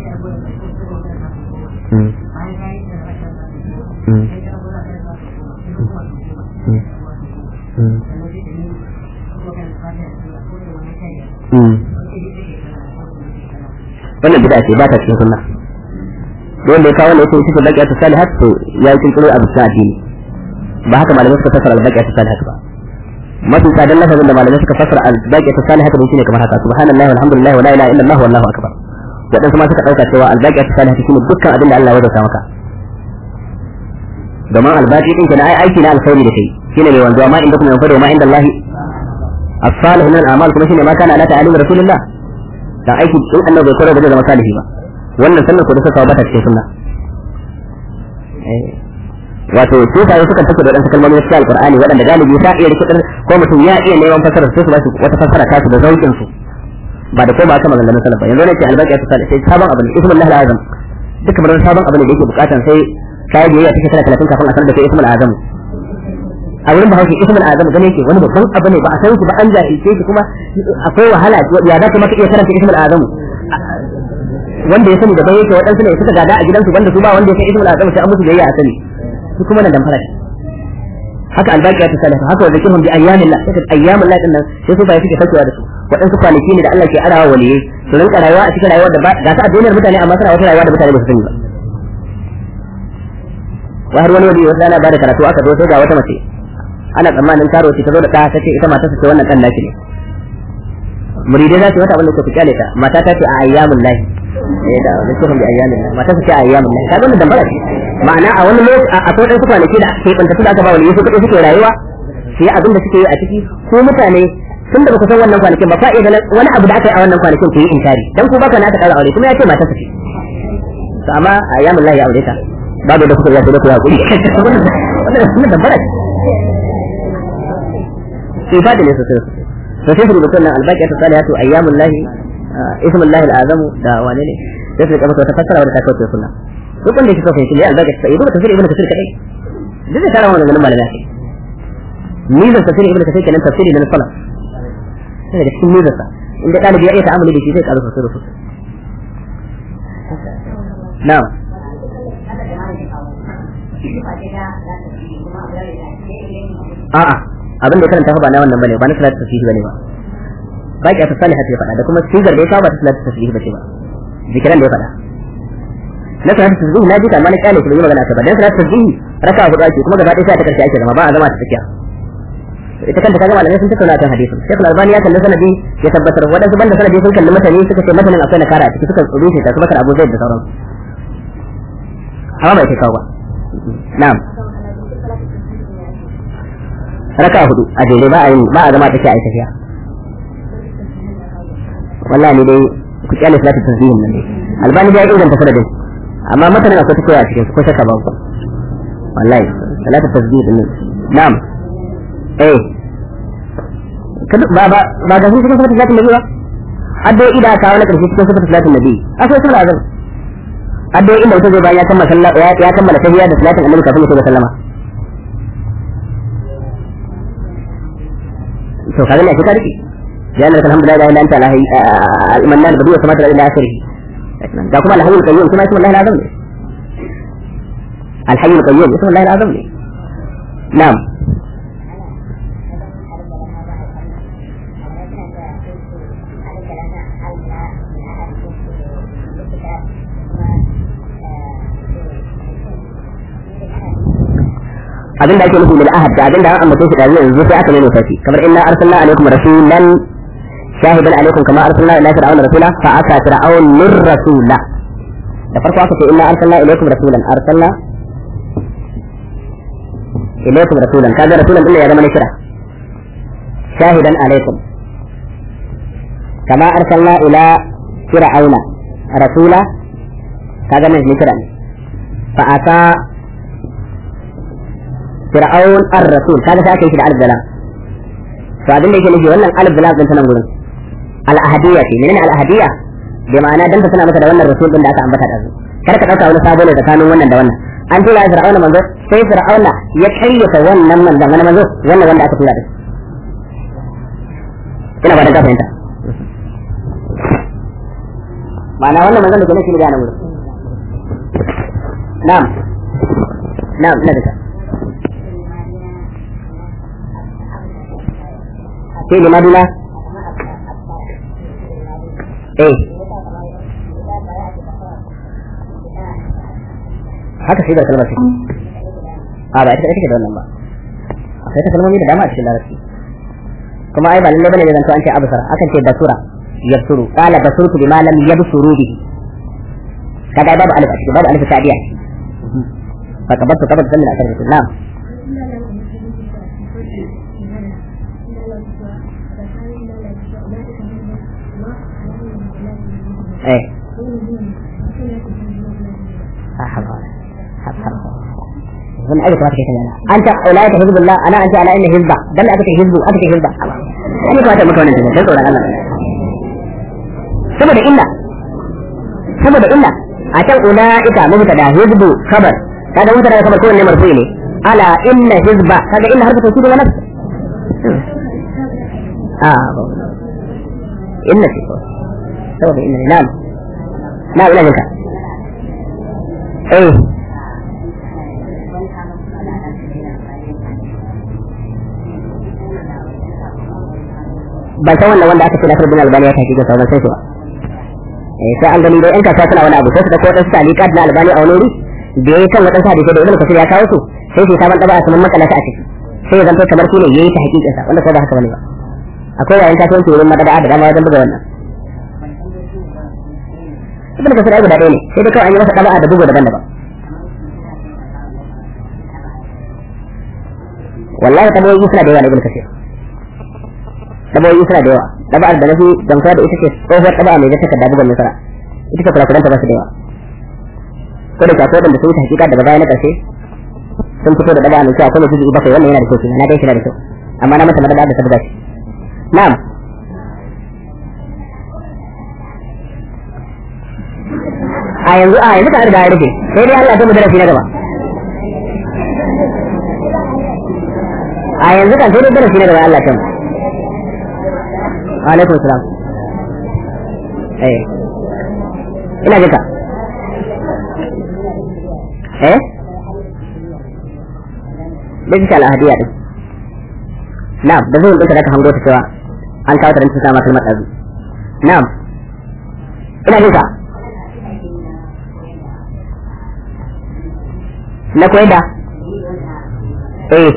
Mm. Mm. wannan bid'a ce ba ta cikin sunna wanda ya kawo wannan yake cikin baqiya ta salihat to ya yi kinkiro abu ta addini ba haka malamai suka fassara al-baqiya ta salihat ba mafi tsadan lafazin da malamai suka fassara al-baqiya ta salihat ne shine kamar haka subhanallahi walhamdulillah wa la ilaha illallah wallahu akbar wadansu ma suka dauka cewa al-baqiya ta salihat shine dukkan abin da Allah ya wajauta maka domin albaki din kana ai aiki na alkhairi da kai shine mai wanzuwa ma inda kuma yanfado ma inda Allah as-salih min al-a'mal kuma shine ma kana ala ta'alim rasulullah dan aiki in annabi bai koyar da zama salihi ba wannan sannan ko da suka bata cikin sunna wato su sai suka take da wadansu kalmomi cikin alqur'ani wadanda galibi ta iya rikidar ko mutum ya iya neman fasara su su ba wata fasara ta su da zaukin su ba da ko ba aka maganganun salaf ba yanzu ne ce albaki ta salih sai sabon abin ismullahi al-azam duk kamar sabon abin da yake bukatan sai kai da yake shekara 30 kafin a sanar da kai ismul azam a wurin ba hauki ismul azam gane yake wani babban abu ne ba a san shi ba an jahilce shi kuma akwai wahala ya za ka maka iya karanta ismul azam wanda ya sani da bai yake waɗansu ne suka gada a gidansu wanda su ba wanda ya san ismul azam sai an musu biyayya a sani su kuma nan dan fara haka albaqiya ta salafa haka wanda kirhum bi ayyamillah sai ayyamillah din nan sai su bai suke sakewa da su waɗansu kwanaki ne da Allah ke arawa waliyai su rinka rayuwa a cikin rayuwar da ba ga ta a duniyar mutane amma suna wata rayuwa da mutane ba su sani ba wa har wani wani wasu ana bada karatu aka zo sai ga wata mace ana tsammanin karo ce ta zo da ɗa ta ce ita mata ce wannan ɗan naki ne muridai za su wata abin da ku kyale ta mata ta ce a ayyamun lahi eh da wani cikin da ayyamun lahi mata ta ce a ayyamun lahi kaga wannan dambara ce ma'ana a wani lokaci a akwai ɗan kwanaki da ke ɓanta da aka ba wani su kaɗai suke rayuwa su yi abin da suke yi a ciki ko mutane tun da baka san wannan kwanakin ba fa'i wani abu da aka yi a wannan kwanakin ku yi inkari dan ku baka na ta ƙara aure kuma ya ce mata ta ce to amma ayyamun lahi ya aure ta babu da kuka ya sai da ku hakuri wannan da bara ifadi ne sosai sosai to sai su rubuta nan albaqiyatu salihatu ayyamul lahi ismul lahi al'azam da wane ne sai su rika masa wata fassara wadda ta kawo sunna duk wanda yake so fahimci ne albaqiyatu sai ibnu tafsir ibnu tafsir kadai duk da tara wannan malamai ake mizan tafsir ibnu tafsir kenan tafsiri na salaf sai daga cikin mizansa inda ɗalibi ya iya ta'amuli da shi zai ƙaru sosai da sosai na'am a'a abin da ya karanta ba na wannan bane ba na salatu tasbihi bane ba ba ki ta salihati ya faɗa da kuma sigar da ya kawo ba ta salatu tasbihi bace ba zikiran da ya faɗa na salatu tasbihi na ji ta mana kyale kuma yi magana ta ba dan salatu tasbihi raka hudu ake kuma gaba ɗaya sai ta karshe ake zama ba a zama ta tsakiya ita kanta kaga malamai sun tattauna kan hadisin Sheikh Al-Albani ya kalli sanadi ya tabbatar wadansu banda sanadi sun kalli mutane suka ce matanin akwai na kara a ciki suka rushe ta su bakar Abu Zaid da sauransu amma bai kai kawo ba na'am raka hudu a jere ba a yi ba a zama take a yi tafiya wallahi ne dai ku kyale salatu tasbihin nan ne albani ya inganta sanadin amma matanin akwai take a cikin ko shakka ba ku wallahi salatu tasbihin nan na'am eh ba ba ba ga cikin salatu salatin nabi ba addu'o'i da kawo na karshe cikin salatu salatin nabi akwai sallah azan addu'o'i inda mutum zai bayan ya kammala sallah ya kammala tahiyya da salatin annabi kafin ya shiga sallama to kaga ne ka rike ya Allah alhamdulillah la ilaha illa anta al-mannan badiyu samatu ila akhirih da kuma al-hayyul qayyum kuma ismu Allah al-azam ne al-hayyul qayyum ismu Allah al-azam ne na'am abin da ake nufi bil ahad da abin da an ambace shi da yanzu sai aka nuna shi kamar inna arsalna alaikum rasulan shahidan alaikum kama arsalna ila fir'auna rasula fa aka fir'aun min rasula da farko aka ce inna arsalna ilaikum rasulan arsalna ilaikum rasulan kaga rasulan din ya zama ne kira shahidan alaikum kama arsalna ila fir'auna rasula kaga ne kira ne fa aka fir'aun ar-rasul kaga sai aka yi shi da alif dalam to abin da yake nufi wannan alif dalam din ta nan gurin al-ahadiyya ce menene al-ahadiyya bi ma'ana dan ta tana maka da wannan rasul din da aka ambata da su kar ka dauka wani sabo ne tsakanin wannan da wannan an tura fir'auna manzo sai fir'auna ya kayyata wannan manzon wani manzo wannan wanda aka tura da ina ba da ka fahimta ma'ana wannan manzon da ke nufi da nan gurin na'am na'am ina da ka في لمدنا ايه haka shi da kalmar shi a ba ita take da wannan ba akwai ta kalmomi da dama a cikin larabci kuma ai ba lalle bane da zanto an ce absara akan ce basura yabsuru qala basurtu bima lam yabsuru bihi kaga babu alif a cikin babu alif ta'diya fa kabartu kabartu sannan a karbi na'am ايه zan aika kamata kai kana anta ulaika hizbullah ana anta ala inna hizba dan aka ce hizbu aka ce hizba ani kamata muka wannan dan tsoron Allah saboda illa saboda illa a can ulaika mubtada hizbu khabar kaga mubtada khabar ko ne marfu ne ala inna hizba kaga inna harfu tawkid wa nafs ah inna fi saboda inna na'am na ina jinka eh ban san wannan wanda aka ce Nasir bin Albani ya tafi ga sauran sai ba eh sai an gani dai in kasuwa suna wani abu sai su da ko dan salikat na Albani a wani wuri da yayi kan wadansu hadisi da Ibn Kathir ya kawo su sai su saban daba su makala ta a ciki sai ya zanto kamar shi ne yayi ta hakikin sa wanda ko ba haka bane ba akwai yayin kasuwanci wurin madada da dama wajen buga wannan ibn kasir ai guda ɗaya ne sai dai kawai an yi masa ɗaba'a da bugu daban-daban wallahi tabawoyi suna da yawa na ibn kasir tabawoyi suna da yawa ɗaba'ar da nafi gamsuwa da ita ce tsohuwar ɗaba'a mai zata da bugun nasara ita ce kurakuranta ba su da yawa ko da akwai wanda sun yi hakika daga baya na ƙarshe sun fito da ɗaba'a mai kyau akwai mai bakwai wannan yana da kyau na dai shi na da kyau amma na mata madada da sabga shi na'am a yanzu a yanzu ka riga ya rufe sai dai Allah ya mu darasi na gaba a yanzu kan sai dai darasi na gaba Allah ya mu alaikum salam eh ina jika eh digital ahadiya din na'am da zai dinka da ka hango ta cewa an kawo ta dan tuka maka kalmar dazu na'am ina jika na koyar da eh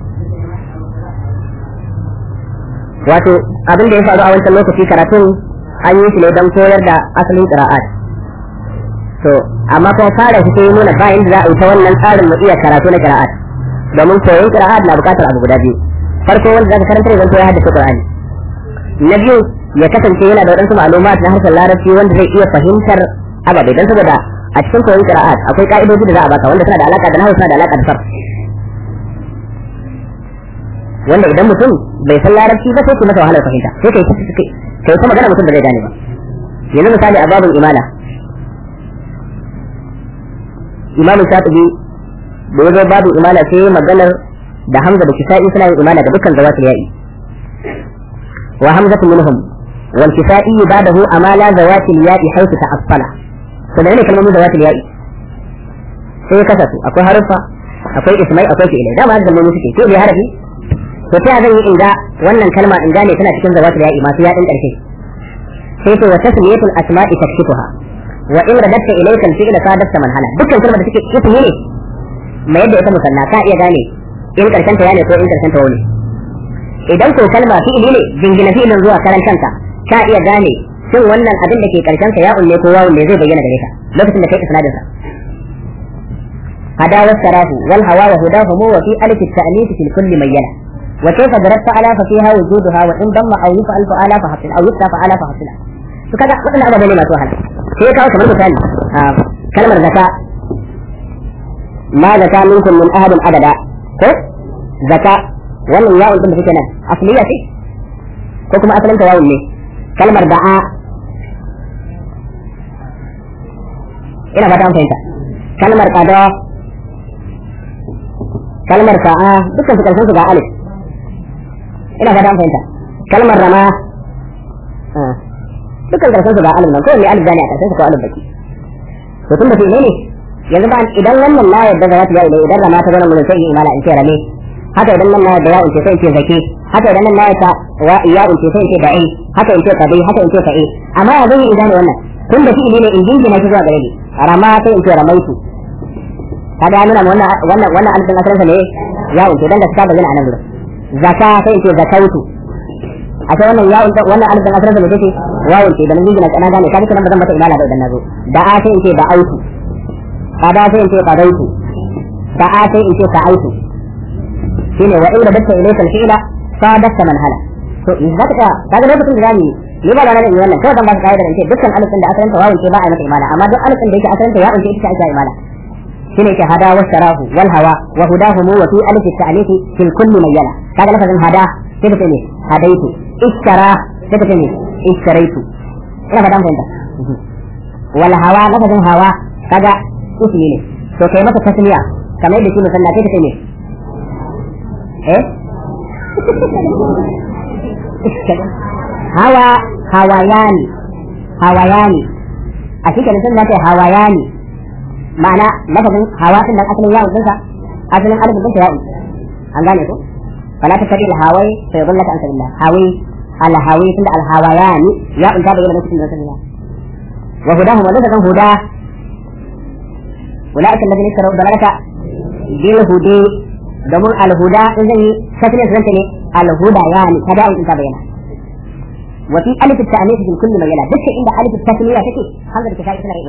wato abin da ya faru a wancan lokaci karatun an yi shi ne don koyar da asalin qira'at to amma kuma fara shi sai nuna ba inda za a yi ta wannan tsarin mu iya karatu na qira'at domin koyon qira'at na bukatar abu guda biyu farko wanda zaka karanta ne zan ya haddace qur'ani na biyu ya kasance yana da wadansu ma'lumat na harshen larabci wanda zai iya fahimtar ababe dan saboda a cikin koyon qira'at akwai ka'idoji da za a baka wanda suna da alaka da nahwu suna da alaka da sarf wanda idan mutum bai san larabci ba sai ku masa wahalar fahimta sai kai kai kai ta magana mutum da zai gane ba yanzu misali a babin imala imam shatibi da yazo babin imala sai maganar da hamza da kisa'i suna yin imala ga dukkan zawatul ya'i wa hamzatu minhum wal kisa'i ba'dahu amala zawatil ya'i haythu ta'affala to da ne kalmomin zawatul ya'i sai ya kasa su akwai harufa akwai ismai akwai fi'ilai dama da kalmomi suke fi'ili harafi to ta zan yi inda wannan kalma in gane tana cikin zawatul ya'i masu yaɗin ƙarshe sai to wa tasmiyatul asma'i takshifuha wa in radatta ilayka al-fi'la sadasta man hala dukkan kalmar da take ismi ne mai yadda ita musanna ka iya gane in karshen ta ya ne ko in karshen ta wani idan ko kalma fi'ili ne jingina fi'ilin zuwa karan kanka ka iya gane shin wannan abin da ke karshen sa ya ne ko wawun ne zai bayyana gare ka lokacin da kai isnadin sa hada wasarahu wal hawa wa hudahu wa fi alif at-ta'nif fi kulli mayyana وكيف ضربت على ففيها وجودها وإن ضم أو يفعل فعلا فحصل أو يفتى فعلا فحصل فكذا وإن أبدا لما توهل في كاو كمان مثال آه. كلمة زكاة ما زكاة منكم من أحد أبدا كو زكاة wannan yawon din da suke nan asliya ce ko kuma asalin ta yawon ne kalmar da'a ina fata an fahimta kalmar qada kalmar sa'a dukkan su karshen su ga alif ina fata an fahimta kalmar rama dukkan karshen su ga alif nan ko ne alif zani a karshen su ko alif baki to tun da fi ne yanzu ba idan wannan la yadda za ta yi idan rama ta zama mun sai imala in ce rame haka idan nan na yadda ya in ce sai in ce zaki haka idan nan na yadda wa ya in ce sai in ce da'i haka in ce kabi haka in ce ka'i amma ya zai idan wannan tun da fi ne in jingina shi zuwa gare ni rama sai in ce ramaitu kaga ya nuna wannan wannan wannan alifin asalinsa ne ya in ce dan da ta bayyana a nan gurin zaka sai ce zakautu a sai wannan yawon wannan alif dan asirin da take wawun ce da nan jingina kana gane kaga nan ba zan mata ilala da idan nazo da a sai ce da autu kada sai ce qadaitu da a sai ce sa'aitu shine wa in datta ilayka al-fi'la sadaka man hala to in zaka kaga lokacin da zamu ni ba da nan wannan kawai zan ba ka kaida ce dukkan alifin da asalin ta wawun ce ba a mata imala amma duk alifin da yake asalin ta ya unce ita ake imala shine ke hada wa sharahu wal hawa wa hudahum wa fi alif at-ta'lif fil kulli mayyala kaga lafazin hada sai ka ne hadaitu iskara sai ka ne iskaraitu ina fada mun fahimta wal hawa lafazin hawa kaga ismi ne to kai masa tasmiya kamar yadda shi musalla sai ka ne eh hawa hawayani hawayani a cikin sun da hawayani ma'ana lafazin hawa din nan asalin yawon dinsa asalin alifin dinsa yawon an gane ko fala ta tabi alhawai fa yadallaka an sabilillah hawi alhawi tunda alhawayani ya unta da yana lokacin da sabilillah wa hudahum wa lafazin huda ulaika alladhina ishtaraw dalalaka bil hudi domin alhuda in zan yi kasance zan ne alhuda yani kada in ta bayyana وفي ألف التأنيث في كل مجال دك عند ألف التسمية تكي هذا الكتاب